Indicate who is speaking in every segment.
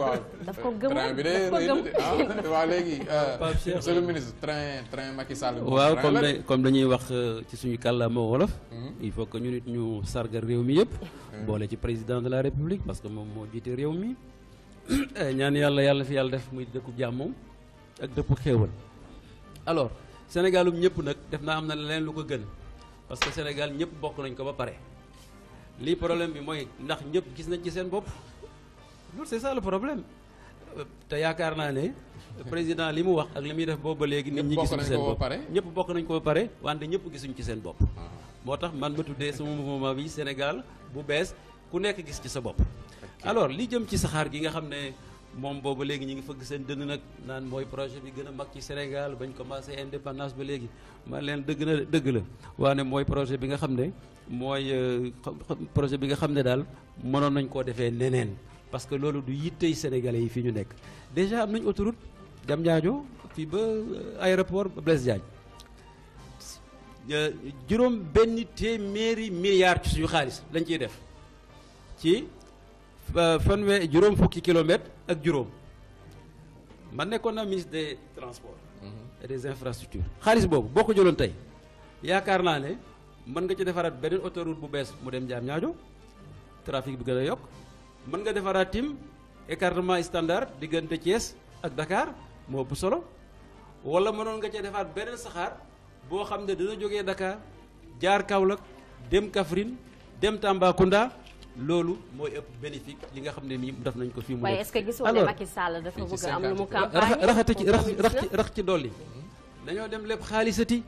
Speaker 1: waaw
Speaker 2: daf ko gëm
Speaker 1: train bi de
Speaker 2: daf ko
Speaker 1: rëy
Speaker 2: gëm
Speaker 1: na de ah waa léegi
Speaker 3: Pape Cheikh.
Speaker 1: monsieur le ministre train train Macky Sall bi
Speaker 3: waaw
Speaker 1: train
Speaker 3: comme
Speaker 1: la de.
Speaker 3: da comme dañuy wax euh, ci suñu kàllaama wolof il faut que ñu nit ñu sargal réew mi yëpp boole ci président de la république parce que moom moo jiite réew mi Eh, ñaan yàlla yàlla fi yàlla def muy dëkku jàmm ak dëkku xéewal alors sénégalum ñëpp nag def naa am na leneen lu ko gën parce que sénégal ñëpp bokk nañ ko ba pare lii problème bi mooy ndax ñëpp gis nañ ci seen bopp loolu c'est ça le problème Euh, te yaakaar naa ne président li mu wax ak li muy def boobu ba léegi nit ñi
Speaker 1: Ñëpp bokk
Speaker 3: gisuñ
Speaker 1: nañ
Speaker 3: seen
Speaker 1: ko ba
Speaker 3: bopp
Speaker 1: pare?
Speaker 3: ñëpp bokk nañ ko ba pare wante ñëpp gisuñ ci seen bopp moo tax man ma tuddee sama mouvement bi Sénégal bu bees ku nekk gis ci sa bopp alors li jëm ci saxaar gi nga xam ne moom booba léegi ñu ngi fëgg seen dënn nag naan mooy projet bi gën a mag ci Sénégal bañ commencé indépendance ba léegi man leen dëgg na dëgg la waane mooy projet bi nga xam ne mooy euh, xam- xam- projet bi nga xam ne daal mënoon nañ koo defee neneen parce que loolu du yittey sénégalais yi fi ñu nekk déjà am nañ autoroute Diamniadio fii ba euh, aéroport Blaise Diagne Euh, juróom benn téeméeri milliards ci suñu xaalis lañ ciy def ci euh, fanwe juróom fukki kilomètres ak juróom man nekkoon naa ministre des transports et des infrastructures xaalis boobu boo ko jëloon tey yaakaar naa ne mën nga ci defaraat beneen autoroute bu bees mu dem Diamniadio trafic bi gën a yokk mën nga defaraat tim écartement standard diggante Thiès ak Dakar moo ëpp solo wala mënoon nga cee defaat beneen saxaar boo xam ne dina jógee Dakar jaar Kaolack dem Kaffrine dem Tambacounda loolu mooy ëpp bénéfique li nga xam ne nii def nañ ko fii mu
Speaker 2: waaye
Speaker 3: nekk.
Speaker 2: est-ce que gisoo ne
Speaker 3: Alors,
Speaker 2: Macky Sall dafa
Speaker 1: fii ci
Speaker 2: bëgg a am lu mu
Speaker 1: 50
Speaker 3: rax
Speaker 2: campagne
Speaker 3: raxati ci
Speaker 2: pour
Speaker 3: rax rax ci
Speaker 2: 2019?
Speaker 3: rax ci dolli dañoo dem lépp xaalisati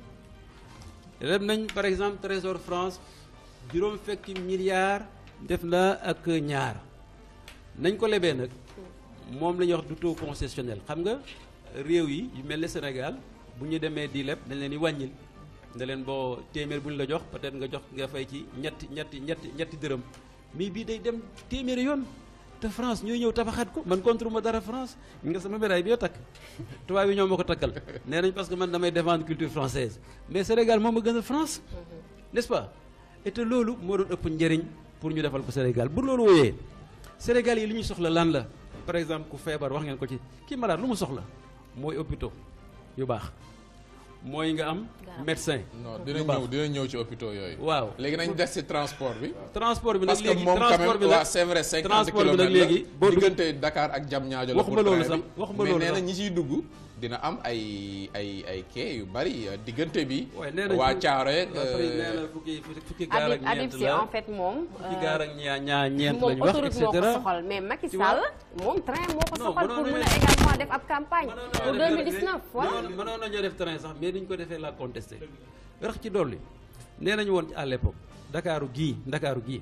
Speaker 3: dem nañ par exemple Trésor France juróom fekki milliards def na ak ñaar nañ ko lebee nag moom la ñuy wax du taux concessionnel xam nga réew yi yu mel ne Sénégal bu ñu demee di leb dañ leen di wàññil ne leen boo téeméer bu ñu la jox peut-être nga jox nga fay ci ñetti ñetti ñetti ñetti dërëm mais bii day dem téeméeri yoon te France ñooy ñëw tabaxaat ko man contre ma dara France nga sama médaille bi yoo takk tubaab yi ñoo ma ko takkal nee nañ parce que man damay défendre culture française mais Sénégal moom a gën a France n'est-ce pas et te loolu moo doon ëpp njëriñ pour ñu defal ko Sénégal bu loolu wooyee Sénégal yi li ñu soxla lan la par exemple ku feebar wax ngeen ko ci kii malade lu mu soxla mooy hôpitaux yu baax mooy nga am
Speaker 2: Garab.
Speaker 3: médecin
Speaker 1: non
Speaker 3: yu
Speaker 1: dinañ
Speaker 3: baax.
Speaker 1: ñëw dinañ ñëw ci hôpitaux yooyu
Speaker 3: waaw
Speaker 1: léegi nañ des ci transport bi
Speaker 3: transport bi nag
Speaker 1: parce que
Speaker 3: léegi
Speaker 1: moom quand
Speaker 3: transport bi
Speaker 1: même
Speaker 3: nag
Speaker 1: waa c'est vrai 50
Speaker 3: transport bi nag
Speaker 1: kilomètres
Speaker 3: léegi boo
Speaker 1: la
Speaker 3: dugg-
Speaker 1: diggante Dakar ak Diamniadio la
Speaker 3: Waxuma
Speaker 1: pour
Speaker 3: loolu
Speaker 1: train
Speaker 3: sax,
Speaker 1: bi.
Speaker 3: waxuma
Speaker 1: mais
Speaker 3: loolu
Speaker 1: nee na
Speaker 3: sax.
Speaker 1: ñi ciy dugg dina am ay ay ay quai yu bari euh, diggante bi
Speaker 3: waaye nee nañ
Speaker 1: waa
Speaker 3: fu-
Speaker 1: Thiaroye
Speaker 3: waa Fari nee na fukki fukki gaar ak
Speaker 2: Habib Habib
Speaker 3: ñeent
Speaker 2: si
Speaker 3: la
Speaker 2: en fait moom
Speaker 3: fukki gaar ak ñaa ñaa ñeent
Speaker 2: moom
Speaker 3: lañ wax et
Speaker 2: autoroute moo ko
Speaker 3: cetera
Speaker 2: soxal mais Macky
Speaker 3: Tu
Speaker 2: Sall
Speaker 3: vois?
Speaker 2: moom train moo ko
Speaker 3: Non,
Speaker 2: soxal
Speaker 3: mënoon
Speaker 2: pour mën
Speaker 3: nañu-
Speaker 2: a également def ab campagne
Speaker 3: mënoon
Speaker 2: pour
Speaker 3: nañoo def
Speaker 2: 2019 voilà
Speaker 3: mënoon mënoon nañoo def train sax mais dañ ko defee la contesté rax ci dolli nee nañu woon à l'époque Ndakaaru gii Ndakaaru gii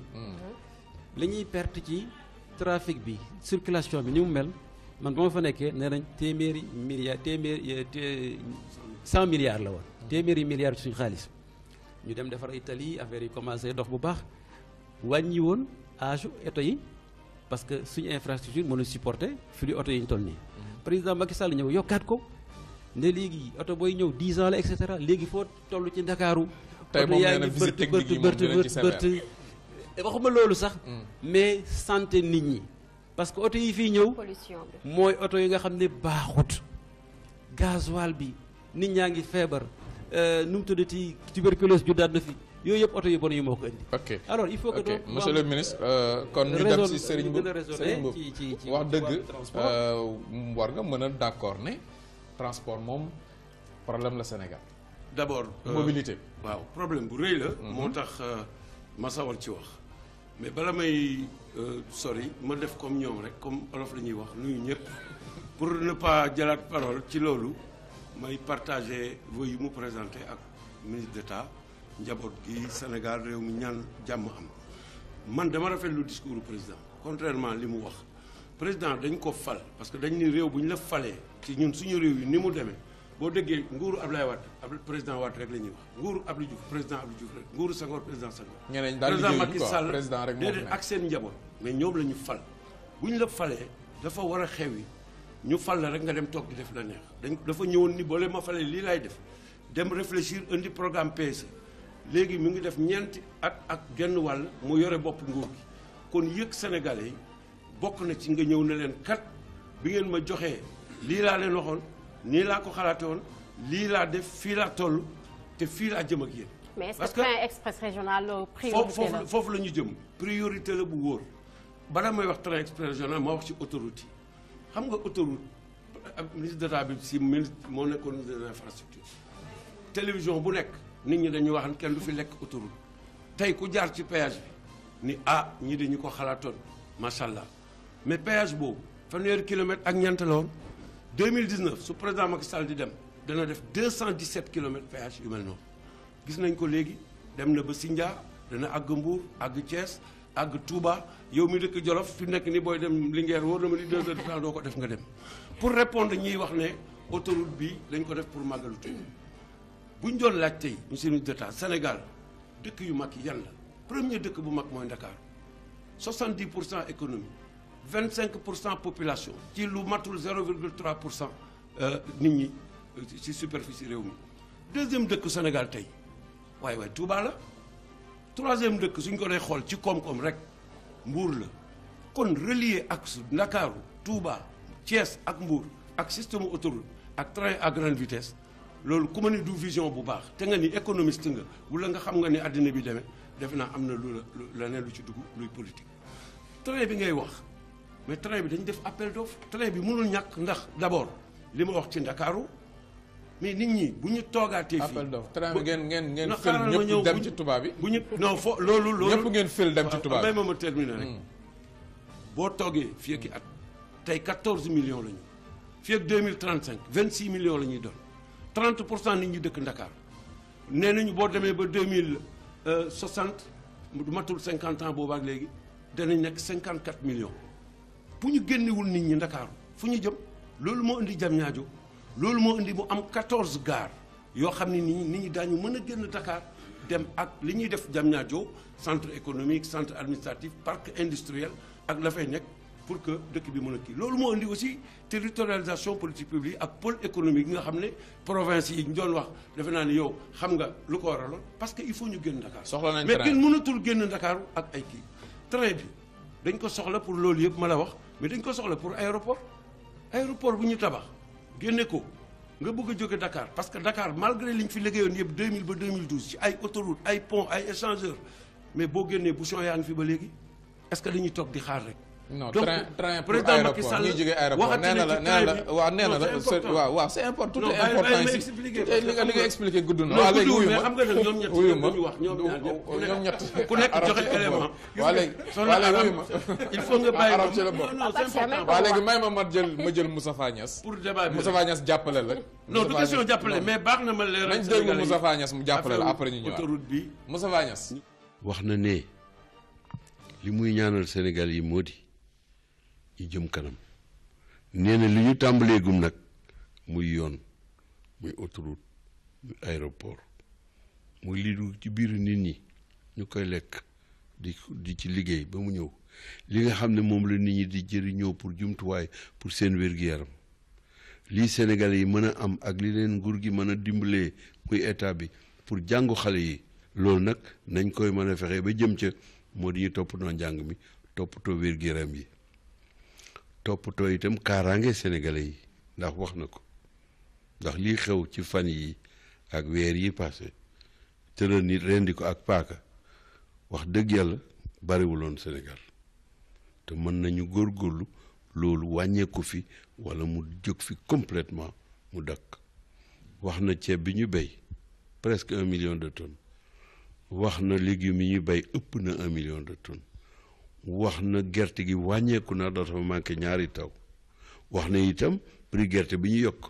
Speaker 3: li ñuy perte ci trafic bi circulation bi ni mu mel man ba ma fa nekkee nee nañ téeméeri milliards téeméeri té cent milliards la woon téeméeri milliards ci suñu xaalis ñu dem defar ay tali affaire yi commencé dox bu baax wàññi woon âge oto yi parce que suñu infrastructure mënu supporter flux oto yi ñu toll nii président Macky Sall ñëw yokkaat ko ne léegi oto booy ñëw 10 ans la et cetera léegi foo toll ci Ndakaaru
Speaker 1: Tey
Speaker 3: oto
Speaker 1: moom
Speaker 3: yaa
Speaker 1: nee na
Speaker 3: ngi
Speaker 1: visite
Speaker 3: bërti
Speaker 1: technique yi
Speaker 3: bërti
Speaker 1: moom dinañ
Speaker 3: bërti
Speaker 1: ci
Speaker 3: bërti bërti waxuma loolu sax mais santé nit ñi parce que oto yi fii ñëw
Speaker 2: pollution bi
Speaker 3: mooy oto yi nga xam ne baaxut gasoil bi nit ñaa ngi feebar euh, nu mu tuddati tuberculose ju daat na fi yooyu yëpp oto yu bon yi moo ko indi
Speaker 1: ok
Speaker 3: alors il faut que
Speaker 1: ok
Speaker 3: donc
Speaker 1: monsieur le ministre euh, kon ñu dem
Speaker 3: raison-
Speaker 1: ci Serigne
Speaker 3: ñu gën a
Speaker 1: Mboup
Speaker 3: raisonner
Speaker 1: Serigne Mboup
Speaker 3: ci- ci- ci-
Speaker 1: wax
Speaker 3: ci
Speaker 1: dëgg
Speaker 3: wàllu transport.
Speaker 1: euh, war nga mën a d'accord ne transport moom problème la Sénégal
Speaker 4: d'abord euh,
Speaker 1: mobilité
Speaker 4: waaw problème bu rëy la moo tax euh, ma sawar ci wax mais bala may euh, sori ma def comme ñoom rek comme olof la ñuy wax nuyu ñëpp pour ne pas jëlaat parole ci loolu may partager vœux yu mu présenté ak ministre d'État njaboot gi Sénégal réew mi ñaan jàmm am man dama rafetlu discours du président contrairement li mu wax président dañ ko fal parce que dañ ni réew bu ñu la falee ci ñun suñu réew yi ni mu demee boo déggee nguuru Ablaye Wade ab président Wade rek la ñuy wax nguuru Abdou Diouf président Abdou Diouf rek nguuru Senghor président Senghor
Speaker 1: ñeneen daal
Speaker 4: président
Speaker 1: liggéeyuñu
Speaker 4: Macky
Speaker 1: quoi
Speaker 4: Sall
Speaker 1: président rek moo fi
Speaker 4: déedéet
Speaker 1: nekk.
Speaker 4: ak seen njaboot mais ñoom la ñu fal bu ñu la falee dafa war a xewi ñu fal la rek nga dem toog di def la neex dañ dafa ñëwoon ni boole ma falee lii laay def dem réfléchir indi programme PSE léegi mu ngi def ñeenti at ak genn wàll mu yore bopp nguur gi kon yëg Sénégalais yi bokk na ci nga ñëw ne leen kat bi ngeen ma joxee lii laa leen waxoon nii laa ko xalaate woon lii laa def fii laa toll te fii laa jëm ak yéen.
Speaker 2: mais est-ce
Speaker 4: parce
Speaker 2: que train express régional euh,
Speaker 4: foofu
Speaker 2: priorité la
Speaker 4: foofu foofu la ñu jëm priorité la bu wóor bala may wax train express régional ma wax ci autoroute yi xam nga autoroute ab ministre d'état bi si ministre moo nekkoon ministre de l'infrastructure télévision bu nekk nit ñi dañuy wax ne kenn du fi lekk autoroute tey ku jaar ci péage bi ni ah ñii dañu ko xalaatoon macha allah mais péage boobu fanweeri kilomètre ak ñeent la woon 2019 su président Macky Sall di dem dana def 217 kilomètres péage yu mel noonu gis nañ ko léegi dem na ba Sindia dana àgg Mbour àgg Thiès àgg Touba yow mi dëkk Jolof fi nekk ni booy dem Linguère wóor na ma ni deux heures de temps doo ko def nga dem pour répondre ñiy wax ne autoroute bi dañ ko def pour màggalu Touba bu ñu doon laaj tey monsieur le ministre d'État Sénégal dëkk yu mag yi yan la premier dëkk bu mag mooy Dakar 70 pour cent économie 25 pour cent population ci lu matul 0,3 pour cent nit ñi ci superficie réew mi deuxième dëkk Sénégal tey waaye waaye Touba la troisième dëkk suñ ko dee xool ci koom-koom rek Mbour la kon relier ak su Ndakaaru Touba Thiès ak Mbour ak système autoroute ak train à grande vitesse loolu ku ma ni du vision bu baax te nga ni économiste nga wala nga xam nga ni àddina bi demee defe naa am na lu la leneen lu ci dugg luy politique train bi ngay wax mais train bi dañu def appel d'offre train bi mënul ñàkk ndax d'abord li ma wax ci Ndakaaru mais nit ñi bu ñu toogaatee fii
Speaker 1: appel d'offre train bi ngeen ngeen ngeen
Speaker 4: na
Speaker 1: fil
Speaker 4: xaaral ma ñëw
Speaker 1: ñëpp dem
Speaker 4: bu
Speaker 1: ci
Speaker 4: ñu-
Speaker 1: tubaab bi
Speaker 4: bu ñu non fo loolu loolu
Speaker 1: ñëpp ngeen fil dem ci tubaab
Speaker 4: may
Speaker 1: bi
Speaker 4: ma ma terminer rek boo toogee fii ak i at tey 14 millions la ñu fii ak 2035 26 millions la ñuy doon 30 pour cent nit ñi dëkk Ndakaar nee nañu boo demee ba 2060 du matul 50 ans boobu ak léegi danañ nekk 54 millions bu ñu génnewul nit ñi Ndakaaru fu ñu jëm loolu moo indi jam ñaajo loolu moo indi mu am 14 gares yoo xam ne nit ñi nit ñi daañu mën a génn Dakar dem ak li ñuy def jam ñaajo centre économique centre administratif parc industriel ak la fay nekk pour que dëkk bi mën a kii loolu moo indi aussi territorialisation politique publique ak pôle économique yi nga xam ne province yi ñu doon wax defe naa ni yow xam nga lu ko waraloon parce que il faut ñu génn Dakar
Speaker 1: Soxla nañ
Speaker 4: mais
Speaker 1: train.
Speaker 4: kenn mënatul génn Dakar ak ay kii train bi dañ ko soxla pour loolu yëpp ma la wax mais dañ ko soxla pour aéroport aéroport bu ñu tabax génne ko nga bëgg a jóge Dakar parce que Dakar malgré li ñu fi liggéeyoon yëpp 2000 ba 2012 ci ay autoroute ay pont ay échangeur mais boo génnee bouchon yaa ngi fi ba léegi est-ce que dañuy toog di xaar rek.
Speaker 1: non
Speaker 4: Donc,
Speaker 1: train train pour
Speaker 4: président Macky
Speaker 1: aéroport
Speaker 4: Sall
Speaker 1: ñuy jógee aéroport
Speaker 4: waxati
Speaker 1: nee na
Speaker 4: na
Speaker 1: la
Speaker 4: ci
Speaker 1: nee na la
Speaker 4: train bi.
Speaker 1: waaw nee na
Speaker 4: Non,
Speaker 1: la
Speaker 4: c'est
Speaker 1: c'est-
Speaker 4: important.
Speaker 1: waaw waaw c'est important tout
Speaker 4: Non,
Speaker 1: est
Speaker 4: bàyyi-
Speaker 1: important
Speaker 4: bàyyi ma
Speaker 1: ici
Speaker 4: expliquer,
Speaker 1: Tout est-
Speaker 4: parce
Speaker 1: li
Speaker 4: que
Speaker 1: nga li
Speaker 4: xam
Speaker 1: nga
Speaker 4: nga-
Speaker 1: expliqué gudd na
Speaker 4: non
Speaker 1: waaw léegi
Speaker 4: guddul,
Speaker 1: wuyu
Speaker 4: mais
Speaker 1: ma
Speaker 4: xam nga nag ñoom ñett
Speaker 1: wuyu ma
Speaker 4: dañu wax ñoom ñaar ñëpp ku nekk-
Speaker 1: ñoom ñett
Speaker 4: ku nekk
Speaker 1: arab
Speaker 4: joxe
Speaker 1: ci la
Speaker 4: élément.
Speaker 1: bokk. waa léegi
Speaker 4: Soxna
Speaker 1: waa léegi
Speaker 4: Arab,
Speaker 1: wuyu ma
Speaker 4: il faut nga bàyyi
Speaker 1: arab
Speaker 4: ma-
Speaker 1: ci la bokk.
Speaker 4: non, non, c'est important.
Speaker 1: waa léegi may ma ma jël ma jël Moustapha Niass
Speaker 4: pour débat bi
Speaker 1: Moustapha Niass jàppale la
Speaker 4: non du
Speaker 1: Moustapha
Speaker 4: question
Speaker 1: Niass-
Speaker 4: jàppale
Speaker 1: non.
Speaker 4: mais baax na ma leeral
Speaker 1: nañ déglu
Speaker 4: Sénégalais yi.
Speaker 1: Moustapha Niass mu jàppale la
Speaker 4: Affaire
Speaker 1: après ñu ñëwaat
Speaker 4: autoroute bi
Speaker 1: Moustapha Niass
Speaker 5: wax na ne li muy ñaanal Sénégal yi moo di ñu jëm kanam nee na li ñu tàmbaleegum nag muy yoon muy autoroute muy aéroport muy lii du ci biir nit ñi ñu koy lekk di di ci liggéey ba mu ñëw li nga xam ne moom la nit ñi di jëriñoo pour jumtuwaay pour seen wér-gi-yaram lii Sénégalais yi mën a am ak li leen nguur gi mën a dimbalee muy état bi pour jàngu xale yi loolu nag nañ koy mën a fexe ba jëm ca moo di ñu toppatoo njàng mi toppatoo wér-gu-yaram yi toppatoo itam kaaraange Sénégalais yi ndax wax na ko ndax lii xew ci fan yi ak weer yi passé tëral nit rendi ko ak paaka wax dëgg yàlla bariwuloon Sénégal te mën nañu góorgóorlu loolu wàññeeku fi walla mu jóg fi complètement mu dakk wax na ceeb bi ñu béy presque un million de tonnes wax na légumes yi ñu béy ëpp na un million de tonnes wax na gerte gi wàññeeku na dafa manqué ñaari taw wax na itam prix gerte bi ñu yokk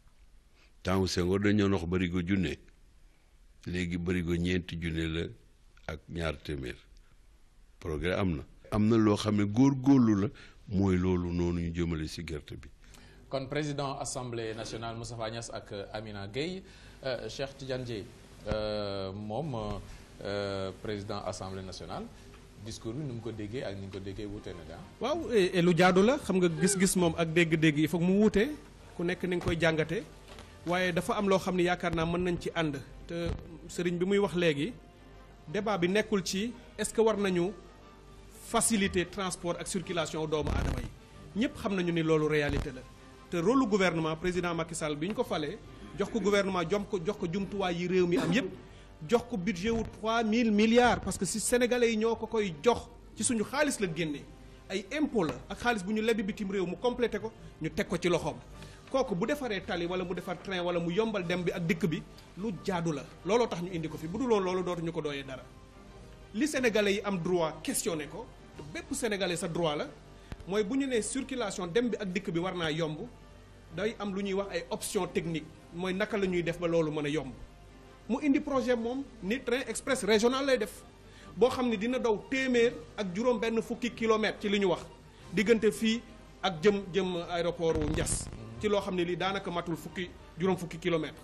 Speaker 5: temps Senghor dañoo wax barigo junne léegi barigo ñeenti junne la ak ñaar téeméer progrès am na am na loo xam ne góor-góorlu la mooy loolu noonu ñu jëmale ci gerte bi
Speaker 1: kon président assemblée nationale Moustapha Niass ak Amina Gueye euh, Cheikh Tidiane Dièye euh, moom euh, président assemblée nationale discours bi ni mu ko déggee ak ni nga ko déggee wuute na daa
Speaker 6: waaw et et lu jaadu la xam nga gis-gis moom ak dégg-dégg il faut que mu wuute ku nekk ni nga koy jàngate waaye dafa am loo xam ne yaakaar naa mën nañ ci ànd te sëriñ bi muy wax léegi débat bi nekkul ci est-ce que war nañu faciliter transport ak circulation doomu aadama yi ñëpp xam nañu ni loolu réalité la te rôle lu gouvernement président Macky Sall bi ñu ko falee jox ko gouvernement jom ko jox ko jumtuwaay yi réew mi am yëpp jox ko budget wu 3000 milliards parce que si sénégalais yi ñoo ko koy jox ci suñu xaalis la génnee ay impôt la ak xaalis bu ñu lebi bitim réew mu complété ko ñu teg ko ci loxoom kooku bu defaree tali wala mu defar train wala mu yombal dem bi ak dikk bi lu jaadu la looloo tax ñu indi ko fi bu dul woon loolu dootuñu ko dooyee dara li sénégalais yi am droit questionné ko te bépp sénégalais sa droit la mooy bu ñu nee circulation dem bi ak dikk bi war naa yomb day am lu ñuy wax ay option technique mooy naka la ñuy def ba loolu mën a yomb mu indi projet moom ni train express régional lay def boo xam ne dina daw téeméer ak juróom benn fukki kilomètres ci li ñu wax diggante fii ak jëm jëm aéroport wu Ndiass ci loo xam ne lii daanaka matul fukki juróom fukki kilomètres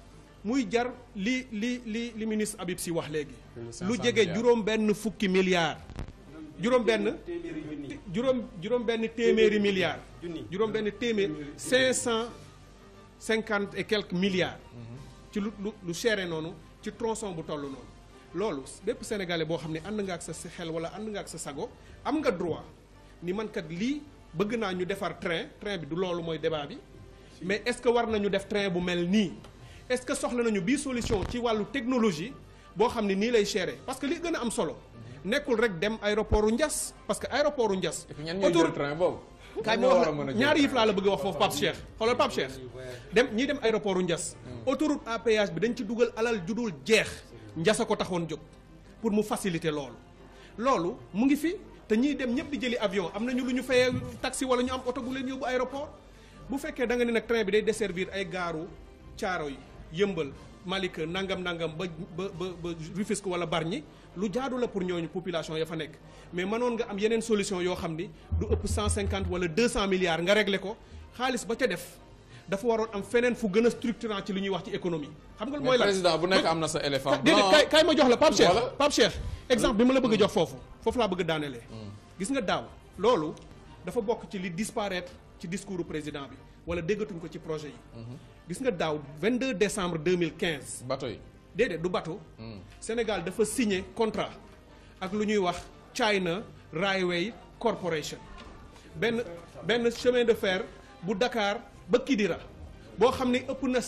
Speaker 6: muy jar li li li li ministre Habib Sy wax léegi lu jege juróom benn fukki milliards juróom benn juróom juróom benn téeméeri milliards juróom benn téeméer cinq cent cinquante et quelques milliards ci lu lu lu chéré noonu ci tronçon bu toll noonu loolu bépp sénégalais boo xam ne ànd nga ak sa xel wala ànd nga ak sa sago am nga droit ni man kat lii bëgg naa ñu defar train train bi du loolu mooy débat bi mais est-ce que war nañu def train bu mel nii est-ce que soxla nañu bii solution ci wàllu technologie boo xam ne nii lay chéré parce que li gën a am solo nekkul rek dem aéroport u Ndiass parce que aéroport u Ndiass
Speaker 1: et puis ñan ñooy jël train boobu.
Speaker 6: kaay ma wax la ñaari yëf laa la bëgg a wax foofu Pape Cheikh xoolal Pape Cheikh dem ñiy dem aéroport u Ndiass autoroute à péage bi dañ ci dugal alal judul jeex Ndiass a ko taxoon jóg pour mu faciliter loolu loolu mu ngi fi te ñiy dem ñëpp di jëli avion am nañu lu ñu fayee taxi wala ñu am oto bu leen yóbbu aéroport bu fekkee da nga ne nag train bi day desservir ay gaaru caaro yi yëmbal Malika nangam nangam ba ba ba ba Rufisque wala Bargny lu jaadu la pour ñooñu population ya fa nekk mais mënoon nga am yeneen solution yoo xam ni du ëpp 150 wala 200 milliards nga régler ko xaalis ba ca def dafa waroon am feneen fu gën a structurant ci li ñuy wax ci économie. xam nga mooy
Speaker 1: mais
Speaker 6: lan
Speaker 1: président bu nekk am na sa éléphant
Speaker 6: déedéet
Speaker 1: blanc.
Speaker 6: kay kay ma jox la Pape Cheikh
Speaker 1: Voilà.
Speaker 6: Pape Cheikh exemple bi ma la bëgg a jox foofu foofu laa bëgg a daanelee. gis nga daaw loolu dafa bokk ci li disparaître ci discours du président bi wala déggatuñ ko ci projet yi. gis nga daaw 22 décembre 2015.
Speaker 1: bateau yi.
Speaker 6: déedéet du bateau. Sénégal dafa signé contrat ak lu ñuy wax China Railway Corporation benn benn chemin de fer bu Dakar ba Kidira boo xam ne ëpp na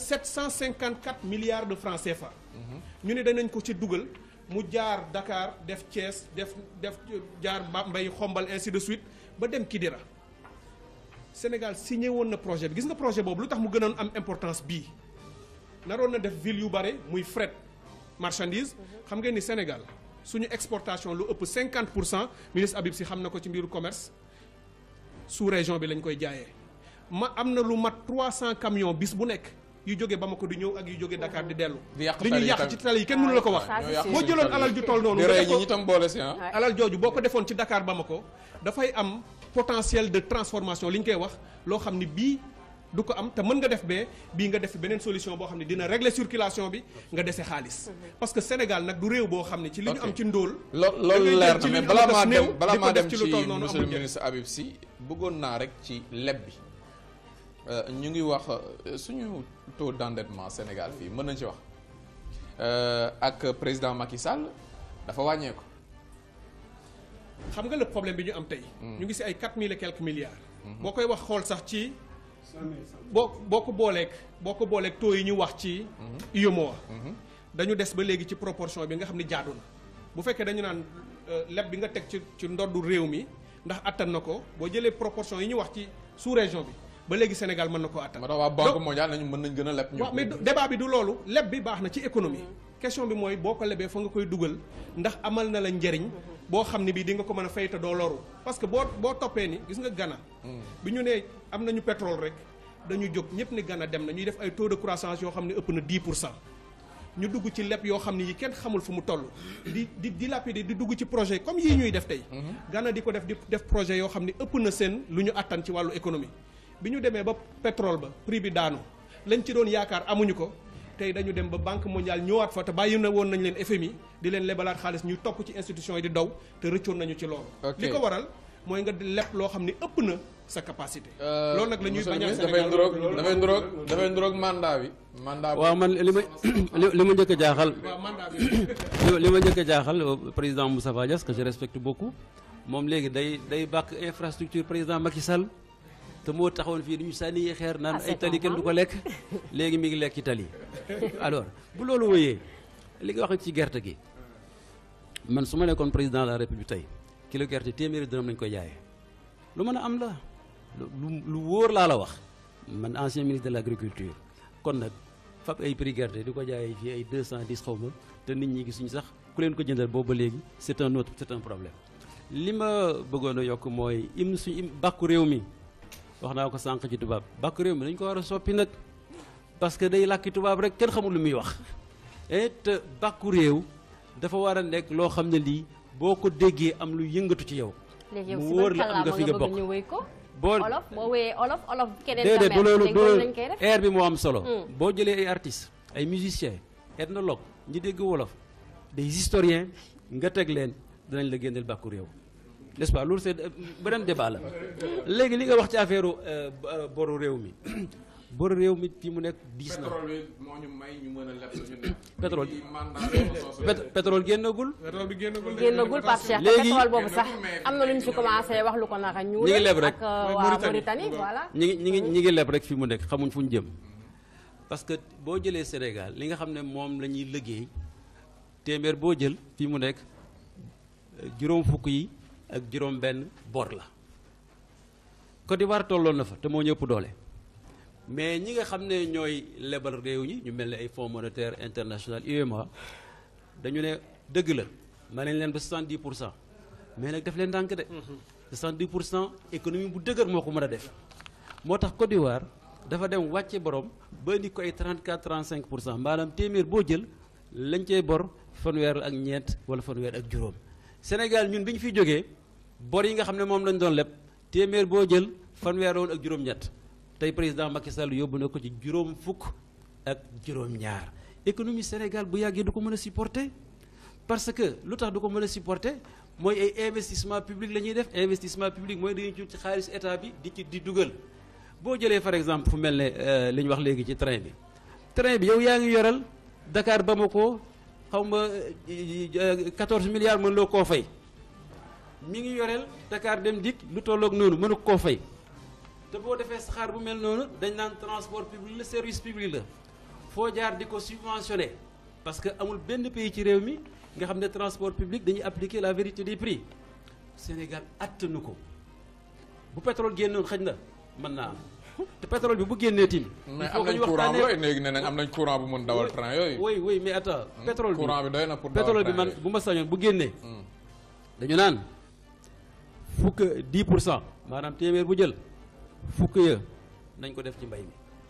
Speaker 6: 754 milliards de francs CFA. ñu ne danañ ko ci dugal mu jaar Dakar def Thiès def def jaar Bambey xombal ainsi de suite ba dem Kidira Sénégal signé woon na projet bi gis nga projet boobu lu tax mu gënoon am importance bii. naroon na def ville yu bare muy fret marchandise xam ngeen ni Sénégal suñu exportation lu ëpp 50 pour cent ministre Habib Sy xam na ko ci mbiru commerce sous région bi lañ koy jaayee ma am na lu mat 300 camions bis bu nekk yu jóge Bamako di ñëw ak yu jóge Dakar di dellu.
Speaker 1: Di yàq
Speaker 6: li
Speaker 1: tali
Speaker 6: ñuy
Speaker 1: yi
Speaker 6: yàq
Speaker 1: tamit.
Speaker 6: ci tali yi kenn mënu la ko wax.
Speaker 2: Ça, c'est
Speaker 1: yàq
Speaker 2: sûr.
Speaker 6: boo jëloon alal ju toll noonu.
Speaker 1: di
Speaker 6: nga
Speaker 1: rey
Speaker 6: def
Speaker 1: ñi
Speaker 6: ko-
Speaker 1: ñi tam boole si ah.
Speaker 6: alal jooju boo ko defoon ci Dakar Bamako dafay am potentiel de transformation li ñu koy wax loo xam ni bii du ko am te mën nga def bee bii nga def beneen solution boo xam ne dina régler circulation bi nga dese xaalis. parce que Sénégal nag du réew boo xam ne ci li ñu
Speaker 1: Ok.
Speaker 6: am ci ndóol.
Speaker 1: lo
Speaker 6: da ngay
Speaker 1: loolu
Speaker 6: jël
Speaker 1: leer
Speaker 6: ci
Speaker 1: na
Speaker 6: li
Speaker 1: mais
Speaker 6: ñu
Speaker 1: balaa
Speaker 6: am
Speaker 1: maa
Speaker 6: as néew,
Speaker 1: dem balaa
Speaker 6: di ko
Speaker 1: maa
Speaker 6: def
Speaker 1: dem
Speaker 6: ci
Speaker 1: ci
Speaker 6: lu toll noonu
Speaker 1: monsieur le
Speaker 6: amul njëriñ.
Speaker 1: ministre Habib Sy bëggoon naa rek ci leb bi Euh, ñu ngi wax euh, suñu taux d'endettement Sénégal fii mën nañ ci wax Euh, ak président Macky Sall dafa wàññeeku.
Speaker 6: xam nga le problème bi ñu am tey. ñu ngi si ay 4000 et quelques milliards. boo koy wax xool sax ci. boo boo ko booleeg boo ko booleeg taux yi ñu wax ci. UEMOA. dañu des ba léegi ci proportion bi nga xam ne jaadu na bu fekkee dañu naan euh, leb bi nga teg ci ci ndoddu réew mi ndax attan na ko boo jëlee proportion yi ñu wax ci sous région bi ba léegi Sénégal mën na koo attan.
Speaker 1: ma tax waa banque mondiale nañu mën nañ gën a leb ñu.
Speaker 6: waaw mais du- débat bi du loolu leb bi baax na ci économie question bi mooy boo ko lebee fa nga koy dugal ndax amal na la njariñ boo xam ne bii di nga ko mën a fay te doo loru parce que boo boo toppee ni gis nga Ghana bi ñu nee am nañu pétrole rek dañu jóg ñëpp ni Ghana dem na ñuy def ay taux de croissance yoo xam ne ëpp na 10 pour cent ñu dugg ci leb yoo xam ne yi kenn xamul fu mu toll di di dilapider di dugg ci projet comme yii ñuy def tey Ghana di ko def di def projet yoo xam ne ëpp na seen lu ñu attan ci wàllu économie bi ñu demee ba pétrole ba prix bi daanu lañ ci doon yaakaar amuñu ko tey dañu dem ba banque mondiale ñëwaat fa te bàyyi na woon nañ leen FMI di leen lebalaat xaalis ñuy topp ci institution yi di daw te rëccoon nañu ci loolu
Speaker 1: Ok.
Speaker 6: li ko waral mooy nga di leb loo xam ne ëpp na sa capacité loolu nag la ñuy
Speaker 1: monsieur le
Speaker 6: bañal
Speaker 1: ministre dafay
Speaker 6: Sénégal
Speaker 1: ndroog dafay ndroog dafay ndroog mandat bi. mandat bi
Speaker 3: waaw man li ma li li ma njëkk a jaaxal
Speaker 6: waaw mandat bi
Speaker 3: li li ma njëkk a jaaxal euh, président Moustapha Niasse que je respecte beaucoup moom léegi day day bàkk infrastructure président Macky Sall te moo taxawoon fii dañu sànni xeer naan
Speaker 2: Ah,
Speaker 3: ay
Speaker 2: c'est
Speaker 3: tali kenn du ko
Speaker 2: normal.
Speaker 3: lekk léegi mi ngi lekk ci tali alors bu loolu wëyee li nga wax ci gerte gi man su ma nekkoon président de la république tey kilo gerte téeméeri dërëm lañ koy jaayee lu mën a am la lu lu wóor laa la wax man ancien ministre de l' agriculture kon nag fab ay prix gerte di ko jaayee fii ay 210 xaw ma te nit ñi gisuñu sax ku leen ko jëndal boobu ba léegi c' est un autre c' est un problème li ma bëggoon a yokk mooy im suñu im bàkku réew mi wax naa ko sànq ci tubaab bàkku réew mi dañ ko war a soppi nag parce que day làkki tubaab rek kenn xamul lu muy wax et te bàkku réew dafa war a nekk loo xam ne lii boo ko déggee am lu yëngatu ci yow
Speaker 2: léegi yow
Speaker 3: mu
Speaker 2: si
Speaker 3: wóor
Speaker 2: ban
Speaker 3: la am nga
Speaker 2: kàllaama
Speaker 3: fi
Speaker 2: nga
Speaker 3: nga
Speaker 2: bëgg
Speaker 3: bokk
Speaker 2: ñu wéy ko
Speaker 3: boo
Speaker 2: olof boo wéyee olof olof keneen
Speaker 3: déedéet du loolu
Speaker 2: léegi
Speaker 3: du
Speaker 2: loolu
Speaker 3: loolu
Speaker 2: lañ koy def
Speaker 3: air bi moo am solo
Speaker 2: Hmm.
Speaker 3: boo jëlee ay artistes ay musiciens ethnologues ñi dégg wolof des historiens nga teg leen dinañ la génneel bàkku réew n'est-ce pas loolu c'est beneen débat la léegi li nga wax ci affaire euh, euh, boru réew mi boru réew mi fi mu nekk diis na
Speaker 1: pétrole bi moo ñu may ñu mën a leb suñu nekk.
Speaker 3: Pétrole.
Speaker 1: ci mandat bi soosu.
Speaker 3: Pét- pétrole génnagul
Speaker 6: pétrole bi génnagul de.
Speaker 2: génnagul Pape Cheikh te
Speaker 3: Léegi-
Speaker 2: pétrole boobu sax
Speaker 1: mais-
Speaker 2: am na lu ñu fi commencé wax lu ko naka ñu
Speaker 3: Ñi ngi leb rek.
Speaker 2: ak euh,
Speaker 6: Mooy
Speaker 2: waa
Speaker 6: Mauritanie.
Speaker 2: Mauritanie voilà
Speaker 3: ñi ngi ñi ngi ñi ngi leb rek fi mu nekk xamuñ fu ñu jëm parce que boo jëlee Sénégal li nga xam ne moom la ñuy liggéey téeméer boo jël fi mu nekk euh, juróom fukk yi ak juróom benn bor la Côte d'Ivoire tolloon na fa te moo ñëpp doole mais ñi nga xam ne ñooy lebal réew ñi ñu mel ne ay fonds monétaire international UEMOA dañu ne dëgg la ma nañ leen ba 70 pour cent mais nag def leen ndànk de 70 pour cent économie bu dëgër moo ko mën a def moo tax Côte d'Ivoire dafa dem wàcce borom ba indi ko ay 34 35 pour cent maanaam téeméer boo jël lañ cey bor fanweer ak ñeent wala fanweer ak juróom Sénégal ñun bi ñu fiy jógee bor yi nga xam ne moom lañ doon leb téeméer boo jël fanweer woon ak juróom-ñett tey président Macky Sall yóbbu na ko ci juróom fukk ak juróom-ñaar économie Sénégal bu yàggee du ko mën a supporter parce que lu tax du ko mën a supporter mooy ay investissement public la ñuy def investissement public mooy dañuy jur ci xaalis état bi di ci di dugal boo jëlee par exemple fu mel ne euh, li ñu wax léegi ci train bi train bi yow yaa ngi yoral Dakar Bamako xaw ma euh, 14 milliards mën loo koo fay mi ngi yoreel Dakar dem dikk lu tolloog noonu mënu koo fay te boo defee saxaar bu mel noonu dañ naan transport public la service public la foo jaar di ko subventionné parce que amul benn pays ci réew mi nga xam ne transport public dañuy appliquer la vérité des prix Sénégal attanu ko bu pétrole génnoon xëj na mën naa am te pétrole bi bu génnee tim
Speaker 1: mais am nañ courant bu doy léegi nee nañ am nañ courant bu mën dawal train yooyu.
Speaker 3: oui oui mais attends pétrole bi
Speaker 1: courant bi doy na pour dawal
Speaker 3: pétrole bi
Speaker 1: train
Speaker 3: man
Speaker 1: yooyu.
Speaker 3: bu ma sañoon bu génnee
Speaker 1: Hmm.
Speaker 3: dañu naan fukk 10 pour cent maanaam téeméer bu jël fukk ya nañ ko def ci mbay mi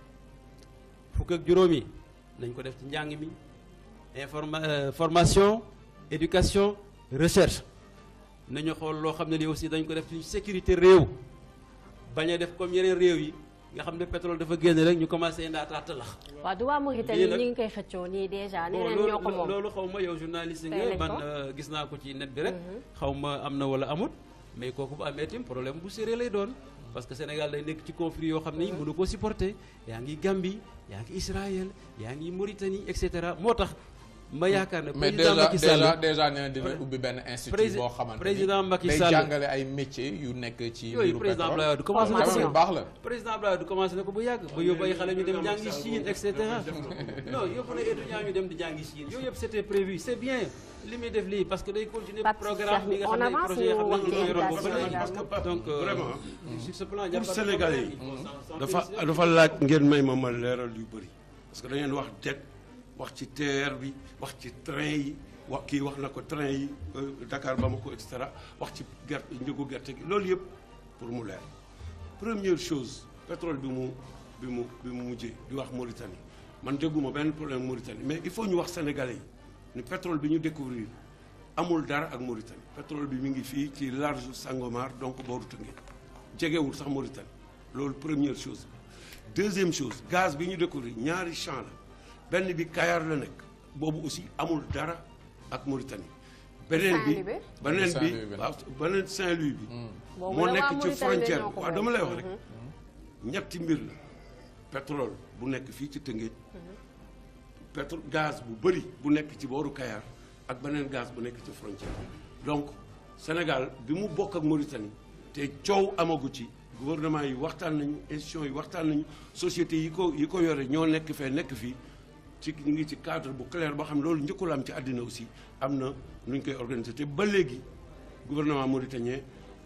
Speaker 3: fukk ak juróom yi nañ ko def ci njàng mi informa euh, formation éducation recherche nañu xool loo xam ne lii aussi dañ ko def ci sécurité réew bañ a def comme yeneen réew yi nga xam ne pétrole dafa génn rek ñu commencé ndaataata lax
Speaker 2: waaw du waa Mauritanie
Speaker 3: Lii nag-
Speaker 2: ñu ngi koy xëccoo nii déjà nee
Speaker 3: bon
Speaker 2: nañ ñoo ko
Speaker 3: loolu
Speaker 2: moom
Speaker 3: loolu xaw ma yow journaliste
Speaker 2: Tey
Speaker 3: nga
Speaker 2: lañ
Speaker 3: man
Speaker 2: ko.
Speaker 3: euh, gis naa ko ci net bi rek xaw ma am na wala amut mais kooku bu amee tim problème bu sérieux lay doon parce que Sénégal day nekk ci conflit yoo xam ne mënu ko supporter yaa ngi Gambie yaa ngi Israël yaa ngi Mauritanie et cetera moo tax ma yaakaar ne
Speaker 1: mais
Speaker 3: président
Speaker 1: déjà
Speaker 3: Macky Sall
Speaker 1: déjà déjà nee na dina ubbi benn institut
Speaker 3: Prési-
Speaker 1: boo xamante ni
Speaker 3: président Macky
Speaker 1: day
Speaker 3: Sall-
Speaker 1: jàngale ay métiers yu nekk ci
Speaker 3: yooyu
Speaker 1: mbiru
Speaker 3: président
Speaker 1: pétrole.
Speaker 3: Abdoulaye Wade commencé na
Speaker 1: quand
Speaker 3: ko
Speaker 1: même lu baax la.
Speaker 3: président Abdoulaye Wade commencé na ko bu yàgg ba yóbbu ay xale ñu dem jàngi Chine et cetera non yóbbu na étudiants ñu dem di jàngi Chine yooyu yëpp c'était prévu c'est bien li muy def lii parce que day continuer
Speaker 2: Pape
Speaker 3: programme bi nga
Speaker 2: Cheikh,
Speaker 3: xam ne
Speaker 2: on avance
Speaker 3: projet yoo xam ne
Speaker 2: ñu
Speaker 3: ñu ko yoroon ba
Speaker 2: wax ci
Speaker 3: léegi
Speaker 2: éducation
Speaker 4: parce que Pape,
Speaker 3: donc euh,
Speaker 4: vraiment
Speaker 3: sur ce plan
Speaker 4: pour Sénégalais yi dafa dafa laaj ngeen may ma ma leeral yu bëri parce que da ngeen wax det wax ci TER bi wax ci train yi wax kii wax na ko train yi euh, Dakar Bamako et cetera wax ci gerte njëgu gerte gi loolu yëpp pour mu leer première chose pétrole bi mu bi mu bi mu mujjee di wax Mauritanie man dégguma benn problème Mauritanie mais il faut ñu wax Sénégalais yi ni pétrole bi ñu découvrir amul dara ak Mauritanie pétrole bi mi ngi fii ci large Sangomar donc booru Tëngéej jegewul sax Mauritanie loolu première chose deuxième chose gaz bi ñu découvrir ñaari champ la benn bi Kayar la nekk boobu aussi amul dara ak Mauritanie beneen bi
Speaker 2: Saint-Louis bi?
Speaker 1: Saint-Louis
Speaker 3: beneen
Speaker 1: bi.
Speaker 3: bi waaw beneen Saint-Louis bi
Speaker 2: Boobu
Speaker 3: moo
Speaker 2: la waa
Speaker 3: nekk ci
Speaker 2: Mauritanie
Speaker 3: frontière
Speaker 2: ñoo
Speaker 3: bi
Speaker 2: ko
Speaker 3: waaw
Speaker 2: moom.
Speaker 3: dama lay wax rek ñetti mbir la pétrole bu nekk fii ci Tëngéej pétrole gaz bu bëri bu nekk ci booru Kayar ak beneen gaz bu nekk ci frontière bi donc Sénégal bi mu bokk ak Mauritanie te coow amagu ci
Speaker 4: gouvernement yi waxtaan nañu institutions yi waxtaan nañu sociétés yi ko yi ko yore ñoo nekk fee nekk fii ci ñu ngi ci cadre bu clair boo xam ne loolu njëkkul am ci àddina aussi am na nu ñu koy organiser te ba léegi gouvernement mauritanien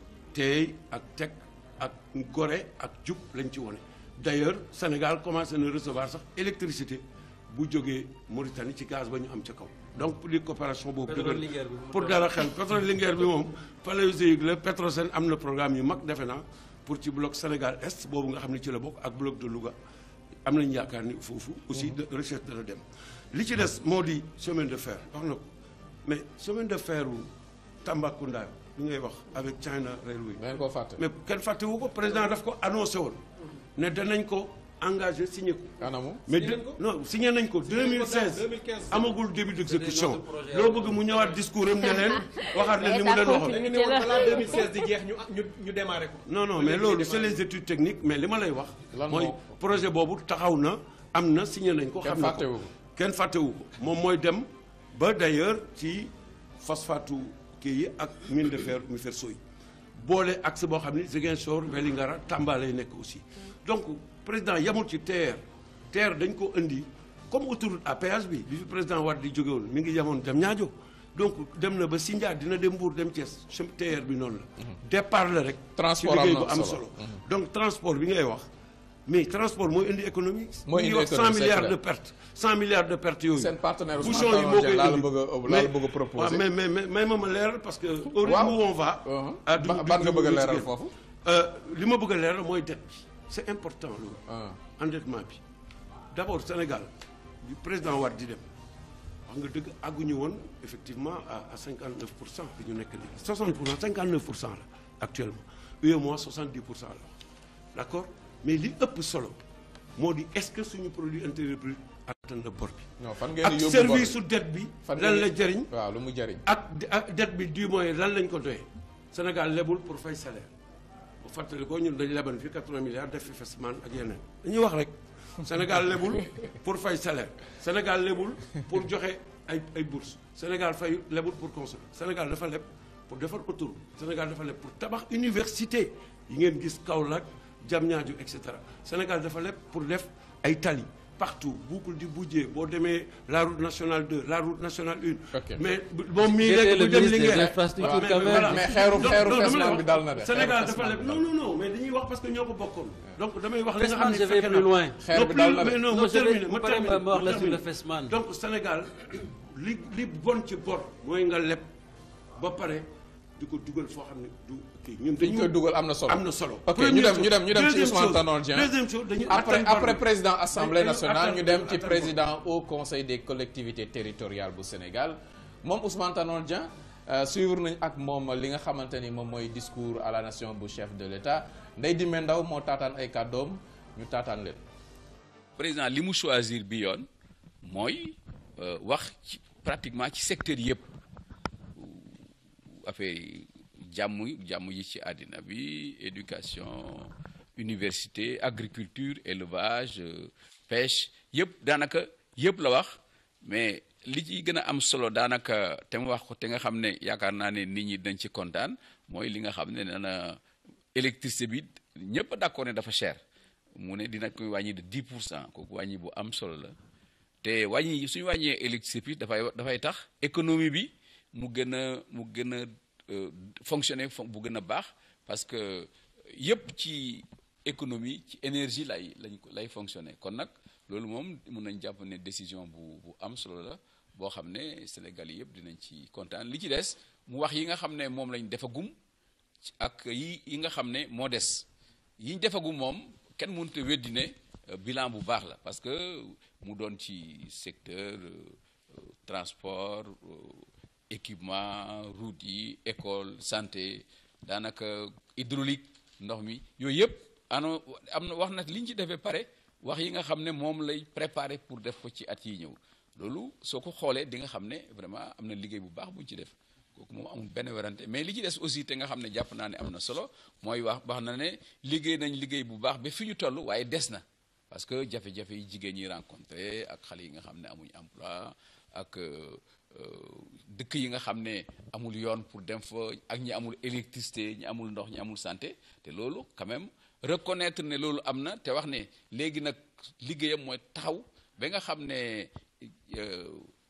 Speaker 4: teey ak teg ak gore ak jub lañ ci wone d'ailleurs Sénégal commencé na recevoir sax électricité bu jógee Mauritanie ci gaz ba ñu am ca kaw donc pour di coopération boobu
Speaker 3: Pétrole
Speaker 4: dëgër
Speaker 3: Linguère bi.
Speaker 4: pour dara xel pétrole Linguère bi moom paléozoïque la Petrosen am na programme yu mag defe naa pour ci bloc Sénégal Est boobu nga xam ne ci la bokk ak bloc de Louga am nañu yaakaar ni foofu aussi de recherche dana dem li ci des moo di chemin de fer wax na ko mais chemin de fer u Tambacounda li ngay wax avec China Railway
Speaker 1: ngeen koo fàtte.
Speaker 4: mais kenn fàttewu ko président daf ko annoncé woon ne danañ ko engagé signé ko
Speaker 1: anamu.
Speaker 4: mais
Speaker 6: Signé
Speaker 4: de-
Speaker 6: nañ ko
Speaker 4: non signé nañ ko
Speaker 6: Signé nañ ko
Speaker 4: 2016
Speaker 6: 2015.
Speaker 4: amagul début d'exécution
Speaker 3: autres projets
Speaker 4: loo bëgg mu ñëwaat discours am ne leen waxaat leen li mu leen
Speaker 6: da
Speaker 4: waxoon
Speaker 6: nga ne woon balaa 2016 di jeex ñu ñu ñu démarré ko.
Speaker 4: non non mais loolu c'est les études techniques mais li ma lay wax
Speaker 1: Lan
Speaker 4: mooy
Speaker 1: moo-
Speaker 4: projet boobu taxaw na am na signé nañ ko
Speaker 1: Kenn
Speaker 4: xam na
Speaker 1: fàttewu
Speaker 4: ko
Speaker 1: ko.
Speaker 4: kenn fàttewu ko moom mooy dem ba d'ailleurs ci phosphate kii yi ak mine de fer mi fer soy boole axe boo xam ni Ziguinchor Vélingara Tamba lay nekk aussi donc président yamul ci TER TER dañ ko indi comme autoroute à péage bi bi fi président Wade di jóge woon mi ngi yamoon dem ñaajo donc dem na ba Sindia dina dem Mbour dem Thiès chemin TER bi noonu la départ la rek
Speaker 1: Transport
Speaker 4: ci liggéey
Speaker 1: am na
Speaker 4: bu am
Speaker 1: solo.
Speaker 4: solo donc transport bi ngay wax mais transport mooy indi économie
Speaker 1: Mooy
Speaker 4: ñu
Speaker 1: indi
Speaker 4: ngi wax
Speaker 1: économie,
Speaker 4: 100
Speaker 1: c'est
Speaker 4: milliards
Speaker 1: clair.
Speaker 4: de pertes 100 milliards de pertes yooyu
Speaker 1: Seen partenaire Ousmane
Speaker 4: bouchon yi
Speaker 1: Tanor
Speaker 4: moo
Speaker 1: Dieng
Speaker 4: koy
Speaker 1: laa la
Speaker 4: indi
Speaker 1: bëgg a- laa la
Speaker 4: Mais-
Speaker 1: bëgg a proposer.
Speaker 4: waaw, mais mais mais may ma ma leeral parce que au rythme
Speaker 1: Waaw.
Speaker 4: où on va
Speaker 1: Uh-huh.
Speaker 4: ah,
Speaker 1: Ba-
Speaker 4: duñ-
Speaker 1: ban nga
Speaker 4: duñ-
Speaker 1: bëgg a
Speaker 4: duñ
Speaker 1: leeral
Speaker 4: ci
Speaker 1: foofu.
Speaker 4: Euh, li ma bëgg a leeral mooy dette bi c'est important loolu
Speaker 1: Ah.
Speaker 4: endettement bi d'abord Sénégal bi président Wade di dem wax nga dëgg àgguñu woon effectivement à à 59 pour cent bi ñu nekk léegi 60 pour cent 59 pour cent la actuellement UEMOA 70 pour cent la wax d'accord mais li ëpp solo moo di est-ce que suñu produit intérieur brut atteint na bor bi
Speaker 1: non fan ngeen di
Speaker 4: ak
Speaker 1: yóbbu
Speaker 4: service
Speaker 1: bor
Speaker 4: su dette bi
Speaker 1: Fan
Speaker 4: lan
Speaker 1: ngeen
Speaker 4: la
Speaker 1: di-
Speaker 4: jëriñ
Speaker 1: waaw lu mu jëriñ.
Speaker 4: ak ak dette bi du moyen lan lañ ko doyee Sénégal lebul pour fay salaire bu fàttali ko ñun dañu leban fi 80 milliards def fi festival ak yeneen dañuy wax rek Sénégal lebul pour fay salaire Sénégal lebul pour joxe ay ay bourses Sénégal fay lebul pour consommer Sénégal dafa leb pour defar autoroute Sénégal dafa leb pour tabax université yi ngeen gis Kaolack Diamniadio et cetera Sénégal dafa leb pour def ay tali partout boucle du Bouddié boo demee la route nationale 2 la route nationale 1
Speaker 1: Ok.
Speaker 4: mais moom mii
Speaker 3: J'étais
Speaker 4: rek
Speaker 3: le
Speaker 4: bu dem
Speaker 3: ministre des
Speaker 4: Linguère
Speaker 3: infrastructures
Speaker 4: mais-
Speaker 3: quand même.
Speaker 4: voilà.
Speaker 1: mais xeeru
Speaker 4: Donc,
Speaker 1: xeeru
Speaker 4: donc, dama lay
Speaker 1: Fesman
Speaker 4: wax,
Speaker 1: bi dal na de.
Speaker 4: Sénégal
Speaker 1: xeeru
Speaker 4: dafa
Speaker 1: Fesman
Speaker 4: leb
Speaker 1: bi
Speaker 4: non
Speaker 1: dal
Speaker 4: non non mais dañuy wax parce que ñoo ko bokkoon donc damay wax li nga xam
Speaker 3: Fesman
Speaker 4: ne
Speaker 3: je vais
Speaker 4: fekke
Speaker 3: plus
Speaker 4: naa.
Speaker 3: loin.
Speaker 1: Xeer
Speaker 4: Non,
Speaker 1: bi
Speaker 4: plus-
Speaker 1: dal na de.
Speaker 4: mais non
Speaker 3: Non,
Speaker 4: ma
Speaker 3: je vais-
Speaker 4: terminer ma
Speaker 3: bu paree
Speaker 4: terminer
Speaker 3: ma wax la
Speaker 4: ma
Speaker 3: sur le
Speaker 4: terminer.
Speaker 3: Fesman.
Speaker 4: donc Sénégal li li bon ci bor mooy nga leb ba pare di ko dugal foo xam ne du kii ñun
Speaker 1: Fi ñu koy dugal am na solo.
Speaker 4: am na solo
Speaker 1: ok
Speaker 4: Première
Speaker 1: ñu dem
Speaker 4: chose.
Speaker 1: ñu dem ñu dem ci
Speaker 4: Deuxième
Speaker 1: Ousmane
Speaker 4: chose,
Speaker 1: Tanor Dieng.
Speaker 4: deuxième chose dañuy
Speaker 1: après
Speaker 4: atteindre
Speaker 1: après
Speaker 4: bor bi.
Speaker 1: président assemblée
Speaker 4: Dañu
Speaker 1: nationale ñu
Speaker 4: atteindre-
Speaker 1: dem ci
Speaker 4: atteindre
Speaker 1: président au conseil des collectivités territoriales bu Sénégal moom Ousmane Tanor Dieng euh, suivre nañ ak moom li nga xamante ni moom mooy discours à la nation bu chef de l'État Ndeye Dimé Ndaw moo taataan ay kàddoom ñu taataan leen.
Speaker 7: président li mu choisir bi yoon mooy euh, wax ci pratiquement ci secteur yëpp affaire yi jàmm jàmm yi ci àddina bi éducation université agriculture élevage euh, pêche yëpp daanaka yëpp la wax mais li ci gën a am solo daanaka te mu wax ko te nga xam ne yaakaar naa ne nit ñi dañ ci kontaan mooy li nga xam ne nee na électricité bi ñëpp d'accord ne dafa cher mu ne dina koy wàññi de 10 pour cent kooku wàññi bu am solo la te wàññi suñu wàññee électricité bi dafay dafay tax économie bi mu gën a mu gën a euh, fonctionner fon- bu gën a baax parce que yëpp ci économie ci énergie lay lañ ko lay fonctionner kon nag loolu moom mun nañ jàpp ne décision bu bu am solo la boo xam ne Sénégal yi yëpp dinañ ci kontaan li ci des mu wax yi nga xam ne moom lañ defagum ci- ak yi yi nga xam ne moo des yi ñu defagum moom kenn mënut a weddi ne euh, bilan bu baax la parce que mu doon ci secteur euh, euh, transport euh, équipement route yi école santé daanaka hydraulique ndox mi yooyu yëpp ano am na wax na li ñu ci defee pare wax yi nga xam ne moom lay préparer pour def ko ci at yi ñëw loolu soo ko xoolee di nga xam ne vraiment am na liggéey bu baax bu ñu ci def kooku moom amul benn werante mais li ci des aussi te nga xam ne jàpp naa ne am na solo mooy wax wax na ne liggéey nañ liggéey bu baax ba fi ñu toll waaye des na parce que jafe-jafe yi jigéen ñi rencontré ak xale yi nga xam ne amuñ emploi ak euh, euh, dëkk yi nga xam ne amul yoon pour dem fa ak ñi amul électricité ñi amul ndox ñi amul santé te loolu quand même reconnaître ne loolu am na te wax ne léegi nag liggéeyam mooy taxaw ba nga xam ne euh,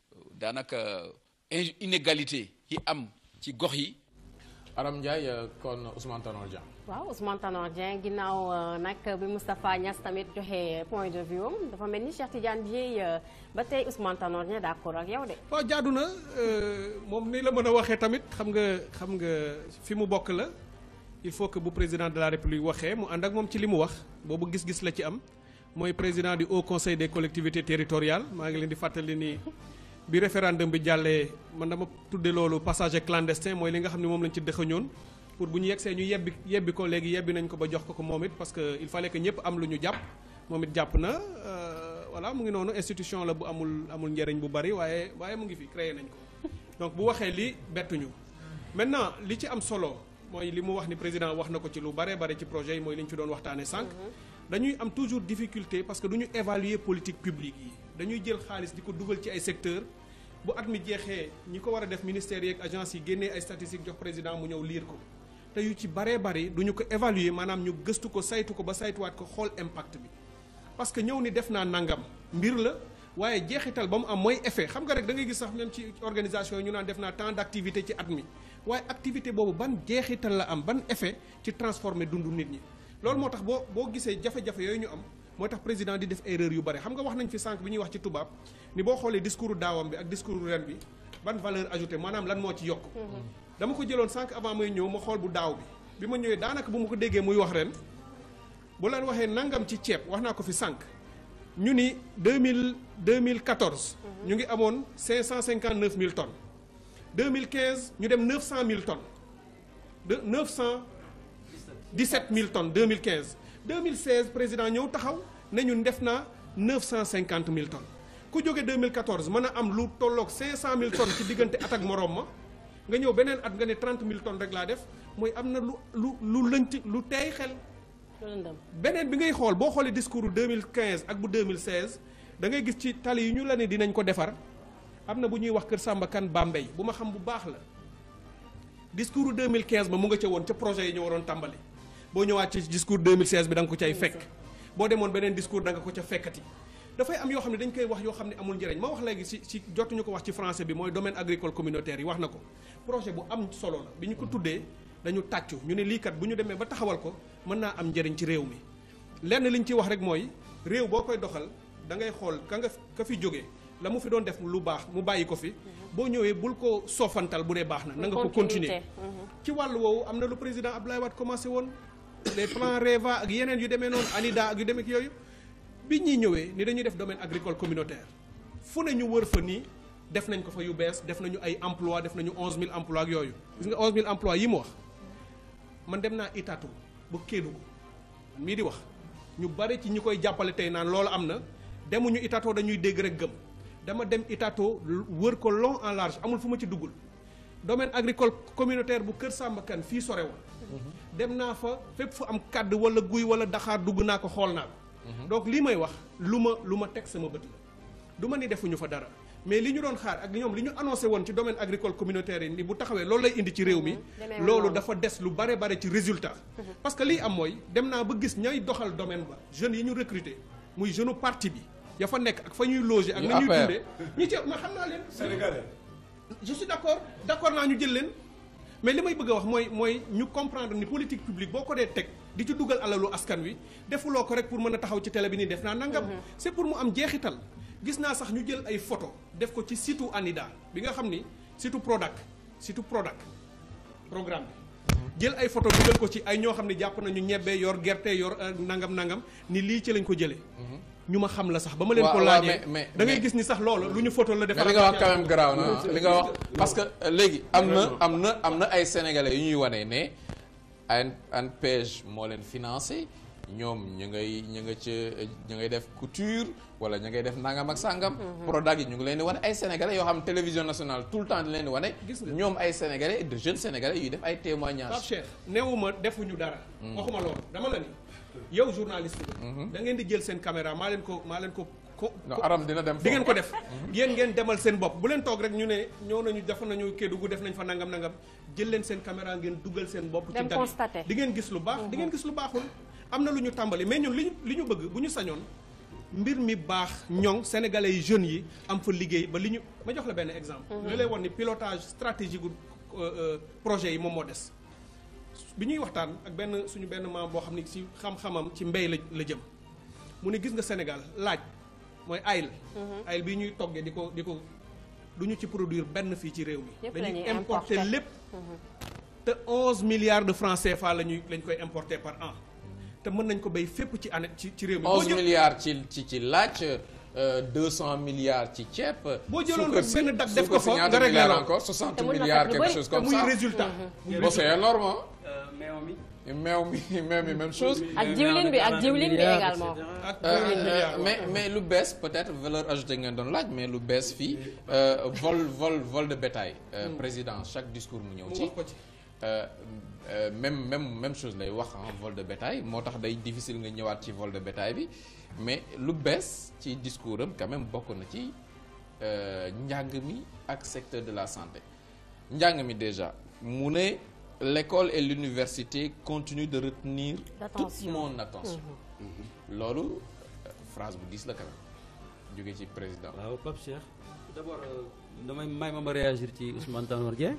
Speaker 7: daanaka in- inégalité yi am ci gox yi
Speaker 1: Aram Ndiaye euh, kon Ousmane Tanor Dieng.
Speaker 2: waaw Ousmane Tanor Dieng ginnaaw euh, nag bi Moustapha Niass tamit joxe point de vue am dafa mel ni Cheikh Tidiane Dièye euh, ba tey Ousmane Tanor Dieng d'accord ak yow de.
Speaker 6: waaw jaadu na euh, moom ni la mën a waxee tamit xam nga xam nga fi mu bokk la il faut que bu président de la république waxee mu ànd ak moom ci li mu wax boobu gis-gis la ci am mooy président du haut conseil des collectivités territoriales maa ngi leen di fàttali ni bi référendum bi jàllee man dama tudde loolu passager clandestin mooy li nga xam ne moom lañ ci dëxañoon pour bu ñu yegsee ñu yebbi yebbi ko léegi yebbi nañ ko ba jox ko ko moom it parce que il fallait que ñëpp am lu ñu jàpp moom it jàpp na euh, voilà mu ngi noonu institution la bu amul amul njëriñ bu bari waaye waaye mu ngi fi créé nañ ko donc bu waxee li bettuñu maintenant li ci am solo mooy li mu wax ni président wax na ko ci lu bare bare ci projet yi mooy li ñu fi doon waxtaanee sànq. dañuy am toujours difficulté parce que du ñu évaluer politique publique yi dañuy jël xaalis di ko dugal ci ay secteurs bu at mi jeexee ñi ko war a def ministères yeeg agence yi génnee ay statistiques jox président mu ñëw liir ko te yu ci baree bari du ñu ko évaluer maanaam ñu gëstu ko saytu ko ba saytuwaat ko xool impact bi. parce que ñëw ni def naa nangam mbir la waaye jeexital ba mu am mooy effet xam nga rek da ngay gis sax même ci organisation yi ñu naan def naa tant d'activité ci at mi waaye activité boobu ban jeexital la am ban effet ci transformer dundu nit ñi. loolu moo tax boo boo gisee jafe-jafe yooyu ñu am moo tax président di def erreur yu bare xam nga wax nañ fi sànq bi ñuy wax ci tubaab ni boo xoolee discours daawam bi ak discours ren bi ban valeur ajoutée maanaam lan moo ci yokk. dama ko jëloon sànq avant may ñëw ma xool bu daaw bi bi ma ñëwee daanaka bu ma ko déggee muy wax ren. bu leen waxee nangam ci ceeb wax naa ko fi sànq ñu ni deux mille deux mille quatorze. ñu ngi amoon cinq cent cinquante neuf mille tonnes. deux mille quinze ñu dem neuf cent mille tonnes de neuf cent dix sept mille tonnes deux mille quinze. deux mille seize président ñëw taxaw ne ñun def naa neuf cent cinquante mille tonnes ku jóge deux mille quatorze mën a am lu tolloog cinq cent mille tonnes ci diggante at ak moroom ma nga ñëw beneen at nga ne trente mille tonnes rek laa def mooy am na lu lu lu lënt lu teey xel. beneen bi ngay xool boo xoolee discours bu 2015 ak bu 2016 da ngay gis ci tali yi ñu la ne dinañ ko defar am na bu ñuy wax Kër Samba Kane Bambey bu ma xam bu baax la discours bu 2015 ba mu nga ca woon ca projet yi ñu waroon tàmbali boo ñëwaat ci discours 2016 bi da nga ko cay fekk boo demoon beneen discours da nga ko ca fekkati dafay am yoo xam ne dañ koy wax yoo xam ne amul njëriñ ma wax léegi si si jotuñu ko wax ci français bi mooy domaine agricole communautaire yi wax na ko projet bu am solo la bi ñu ko tuddee dañu tàccu ñu ne lii kat bu ñu demee ba taxawal ko mën naa am njëriñ ci réew mi lenn li ñu ciy wax rek mooy réew boo koy doxal da ngay xool ka nga ka fi jógee la mu fi doon def lu baax mu bàyyi ko fi boo ñëwee bul ko soofantal bu dee baax na na nga ko continuer ci wàllu woowu am na lu président Abdoulaye Wade commencé woon les plans REVA ak yeneen yu demee noonu ANIDA ak yu demee yooyu bi ñuy ñëwee ni dañuy def domaine agricole communautaire fu ne ñu wër fa nii def nañ ko fa yu bees def nañu ay emploi def nañu 11000 emploi ak yooyu gis nga 11000 emploi yi mu wax man dem naa Itato ba Kédougou mii di wax ñu bare ci ñi koy jàppale tey naan loolu am na demuñu Itato dañuy dégg rek gëm dama dem Itato wër ko long en large amul fu ma ci duggul domaine agricole communautaire bu Kër Samba Kane fii sore woon dem naa fa fépp fu am kàdd wala guy wala daxaar dugg naa ko xool naa ko donc lii may wax lu ma lu ma teg sama bët la du ma ni defuñu fa dara mais li ñu doon xaar ak ñoom li ñu annoncé woon ci domaine agricole communautaire yi ni bu taxawee loolu lay indi ci réew mi loolu dafa des lu bare bare ci résultat parce que lii am mooy dem naa ba gis ñay doxal domaine ba jeunes yi ñu recruter muy jeune parti bi ya fa nekk ak fa ñuy loger ak na ñuy dundee ñi ci ma xam naa leen sénégalais je suis d'accord d'accord naa ñu jël leen mais li may bëgg a wax mooy mooy ñu comprendre ni politique publique boo ko dee teg di ci dugal alalu askan wi defuloo ko rek pour mën a taxaw ci télé bi nii def naa nangam c'est pour mu am jeexital gis naa sax ñu jël ay photo def ko ci site ANIDA bi nga xam ni site Prodac site Prodac programme bi jël ay photo dugal ko ci ay ñoo xam ne jàpp nañu ñebbe yor gerte yor nangam nangam ni lii ci lañ ko jëlee ñu ma xam la sax ba ma leen ko laajee da ngay gis ni sax loolu lu ñu photo la defar
Speaker 1: li nga wax quand même garaaw na li nga wax parce que léegi am na am na am na ay sénégalais yu ñuy wane ne an ANPEJ moo leen financé ñoom ñu ngay ñu nga ca ñu ngay def couture wala ñu ngay def nangam ak sangam. Prodac yi ñu ngi leen di wane ay sénégalais yoo xam télévision nationale tout le temps di leen di wane.
Speaker 6: gis nga
Speaker 1: ñoom ay sénégalais de jeunes sénégalais yuy def ay témoignages.
Speaker 6: Pape Cheikh newuma defuñu dara. waxuma loolu dama la ni yow journaliste bi. da ngeen di jël seen caméra maa leen ko maa leen ko. ko
Speaker 1: non aram dina dem
Speaker 6: di ngeen ko def. yéen ngeen demal seen bopp bu leen toog rek ñu ne ñëw nañu def nañu Kédougou def nañ fa nangam nangam jël leen seen caméra ngeen dugal seen bopp. ci
Speaker 2: dem
Speaker 6: dal
Speaker 2: constater.
Speaker 6: di ngeen gis lu baax di ngeen gis lu baaxul. am na lu ñu tàmbali mais ñun li ñu li ñu bëgg bu ñu sañoon mbir mi baax ñoŋ sénégalais yi jeunes yi am fa liggéey ba li ñu ma jox la benn exemple. li lay wax ni pilotage stratégique gu projet yi moom moo des. bi ñuy waxtaan ak benn suñu benn maam boo xam ni ci xam-xamam ci mbéy la la jëm mu ne gis nga Sénégal laaj mooy ayil. ayil bii ñuy toggee di ko di ko du ñu ci produire benn fii ci réew mi.
Speaker 2: Yépp la
Speaker 6: dañuy
Speaker 2: ñuy
Speaker 6: importer
Speaker 2: importer.
Speaker 6: lépp. te 11 milliards de francs CFA la ñuy lañ koy importer par an te mën nañ ko béy fépp ci année ci ci réew mi. boo
Speaker 1: 11
Speaker 6: jël-
Speaker 1: milliards ci ci ci laaj euh, 200 milliards ci ceeb.
Speaker 6: Boo jëloon
Speaker 1: suukar
Speaker 6: rek
Speaker 1: si-
Speaker 6: benn date def ko
Speaker 1: suukar si
Speaker 6: fa,
Speaker 1: ñaata
Speaker 6: nga réglé
Speaker 1: milliards
Speaker 6: la.
Speaker 1: encore 60
Speaker 2: Te mën na
Speaker 1: milliards
Speaker 2: fekk lu
Speaker 1: quelque
Speaker 2: bëri.
Speaker 1: chose
Speaker 6: te
Speaker 1: comme
Speaker 6: muy
Speaker 1: ça.
Speaker 6: résultat. muy
Speaker 1: Bon, c'est énorme hein.
Speaker 3: meew mi
Speaker 1: meew mi meew mi même chose.
Speaker 2: ak jiwlin bi ak jiwlin bi également.
Speaker 6: ak
Speaker 1: Euh,
Speaker 6: 20
Speaker 1: euh,
Speaker 6: milliards.
Speaker 1: mais mais lu bees peut-être valeur ajoutée ngeen doon laaj mais lu bees fii euh, vol vol vol de bétail. Euh, président chaque discours mu ñëw
Speaker 6: mu
Speaker 1: ci.
Speaker 6: wax ko ci.
Speaker 1: Euh, euh, même même même chose lay wax ah vol de bétail moo tax day difficile nga ñëwaat ci vol de bétail bi mais lu bees ci discours am quand même bokk na ci euh, njàng mi ak secteur de la santé njàng mi déjà mu ne l'école et l'université continuent de retenir toute
Speaker 2: L'attention.
Speaker 1: mon attention loolu euh, phrase bu diis la quand même jóge ci président
Speaker 3: waaw Pape Cheikh d'abord euh, damay may ma ma réagir ci Ousmane Tanor Dieng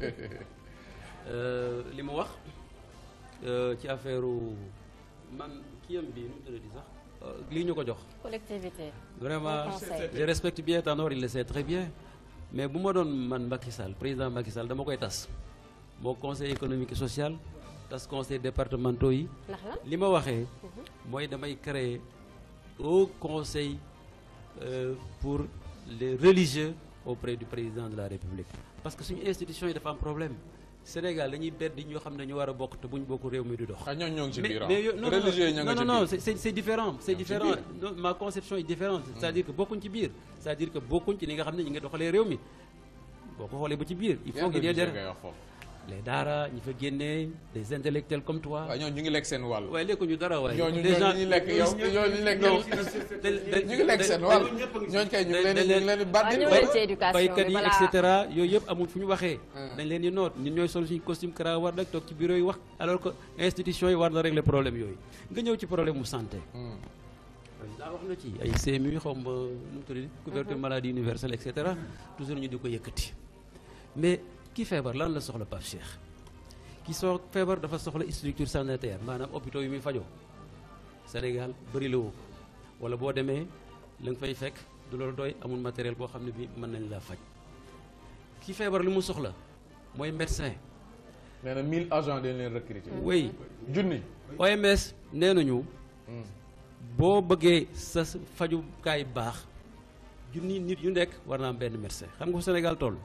Speaker 3: Euh, li mu wax euh, ci affaire man kiyam bi nu mu tuddati sax euh, lii ñu ko jox
Speaker 2: collectivité.
Speaker 3: vraiment
Speaker 2: Bon conseil.
Speaker 3: je respecte bien Tanor il le sait très bien mais bu ma doon man Macky Sall président Macky Sall dama koy tas moo conseil économique et social tas conseil départementaux yi
Speaker 2: ndax lan
Speaker 3: li ma waxee mooy damay créer au conseil euh, pour les religieux auprès du président de la république parce que suñu institution yi dafa am problème Sénégal dañuy bedd ñoo xam ne ñu war a bokk te buñ bokk réew mi du dox
Speaker 1: ah ñooñu ñoo ngi ci
Speaker 3: mais
Speaker 1: biir ah.
Speaker 3: mais yo- non non
Speaker 1: religieux yi ñoo ngi
Speaker 3: non
Speaker 1: ci
Speaker 3: non
Speaker 1: biir.
Speaker 3: c'est c'est c'est différent c'est
Speaker 1: Ñoo ngi ci
Speaker 3: différent
Speaker 1: biir.
Speaker 3: Non, ma conception est différente c'est-à-dire que bokkuñ ci biir c'est-à-dire que bokkuñ ci li nga xam ne ñi nga doxalee réew mi boo ko xoolee ba ci biir il faut
Speaker 1: Yan
Speaker 3: qu'il y ait
Speaker 1: religieux
Speaker 3: des
Speaker 1: ngay wax foofu.
Speaker 3: les daara ñi fa génnee des intellectuels comme toi
Speaker 1: waaw ñooñu ñu ngi lekk seen wàll.
Speaker 3: waaye lekkuñu dara waaye
Speaker 1: ñooñu
Speaker 3: des gens
Speaker 1: ñooñu ñu lekk yow ñooñu ñu lekk
Speaker 3: non
Speaker 1: yow. ñu ngi lekk seen wàll ñooñu kay ñu ngi leen di ñu ngi leen di
Speaker 2: waaw
Speaker 1: bàddil
Speaker 2: ñëw
Speaker 1: wala.
Speaker 2: leen ci éducation
Speaker 3: baykat
Speaker 2: bi
Speaker 3: yi et
Speaker 2: balaa
Speaker 3: cetera yooyu yëpp amul fu ñu waxee
Speaker 1: Hmm.
Speaker 3: dañ leen di noot ñun ñooy sol suñu costume cravate rek toog ci bureau yi wax alors que institution yi war na régler problème yooyu nga ñëw ci problème mu santé
Speaker 1: Hmm.
Speaker 3: président wax na ci ay CMU xaw ma nu mu tudd couverture maladie universelle et cetera toujours ñu di ko yëkkati mais ki feebar lan la soxla Pape Cheikh ki soo feebar dafa soxla structure sanitaire maanaam hôpitaux yi muy fajoo Sénégal bëri la woo ko wala boo demee la nga fay fekk du loolu doy amul matériel boo xam ne bi mën nañ laa faj ki feebar li mu soxla mooy médecin
Speaker 1: nee na 1000 agents dañ leen recruter.
Speaker 3: oui
Speaker 1: junni.
Speaker 3: OMS nee nañu
Speaker 1: Hmm.
Speaker 3: boo bëggee sa fajukaay baax junni nit yu nekk war naa am benn médecin xam nga fu Sénégal toll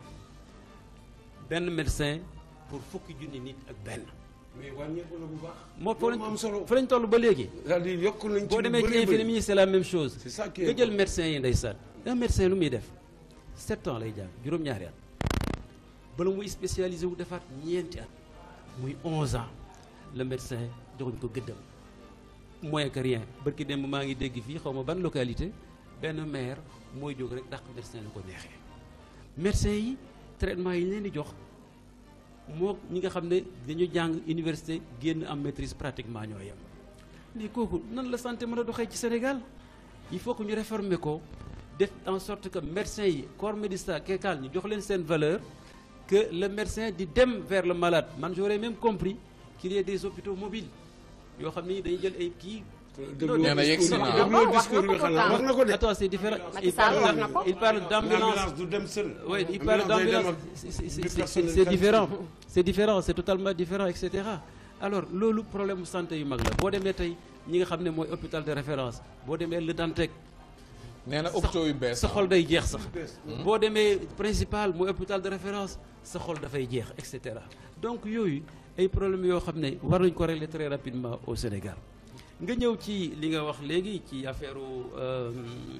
Speaker 3: benn médecin pour fukki junni nit ak benn
Speaker 4: mais wàññeeku na bu baax.
Speaker 3: moo fa
Speaker 4: loolu moo am solo.
Speaker 3: fa lañ toll ba léegi
Speaker 4: c'est-à-dire yokk nañ ci
Speaker 3: boo
Speaker 4: lu
Speaker 3: demee ci
Speaker 4: bëri bëri.
Speaker 3: infirmier yi c'est la même chose
Speaker 4: C'est ça qui est
Speaker 3: nga jël
Speaker 4: bon.
Speaker 3: médecin yi ndeysaan un médecin lu muy def sept ans lay jàng juróom-ñaari at bala muy spécialisé wu defaat ñeenti at muy onze ans le médecin joxuñ ko gëddam moins que rien barki démb maa ngi dégg fii xaw ma ban localité benn maire mooy jóg rek dàq médecin lu ko neexee médecin yi traitement yi ñu leen di jox moo ñi nga xam ne dañu jàng université génn am maîtrise pratiquement ñoo yem mais kooku nan la santé mën a doxee ci Sénégal il faut que ñu réformer ko def en sorte que médecins yi corps médical kékal ñu jox leen seen valeur que le médecin di dem vers le malade man j'aurais même compris qu'il y ait des hôpitaux mobiles yoo xam ni dañuy jël ay kii
Speaker 4: déglu
Speaker 1: nee na yegg si na.
Speaker 4: déglu
Speaker 2: wax na
Speaker 4: discours
Speaker 2: ko
Speaker 4: bi xanaa wax na ko de.
Speaker 3: attends c'est différent
Speaker 2: Macky
Speaker 3: il
Speaker 2: Sall
Speaker 3: parle
Speaker 2: wax na ko.
Speaker 3: il parle d'ambulance
Speaker 4: L'ambulance du dem seul.
Speaker 3: oui il parle
Speaker 4: Ambulance day dem
Speaker 3: d'ambulance
Speaker 4: ak
Speaker 3: c'est- c'est-
Speaker 4: du
Speaker 3: c'est-
Speaker 4: personnel
Speaker 3: c'est
Speaker 4: qualifié.
Speaker 3: différent c'est différent c'est totalement différent et cetera alors loolu problème santé yu mag la boo demee tey ñi nga xam ne mooy hôpital de référence boo demee Le Dantec
Speaker 1: nee na hôpitaux yu bees.
Speaker 3: sa xol day jeex sax boo demee principal mooy hôpital de référence sa xol dafay jeex et cetera donc yooyu ay problèmes yoo xam ne war nañ ko régler très rapidement au Sénégal nga ñëw ci li nga wax léegi ci affaire euh,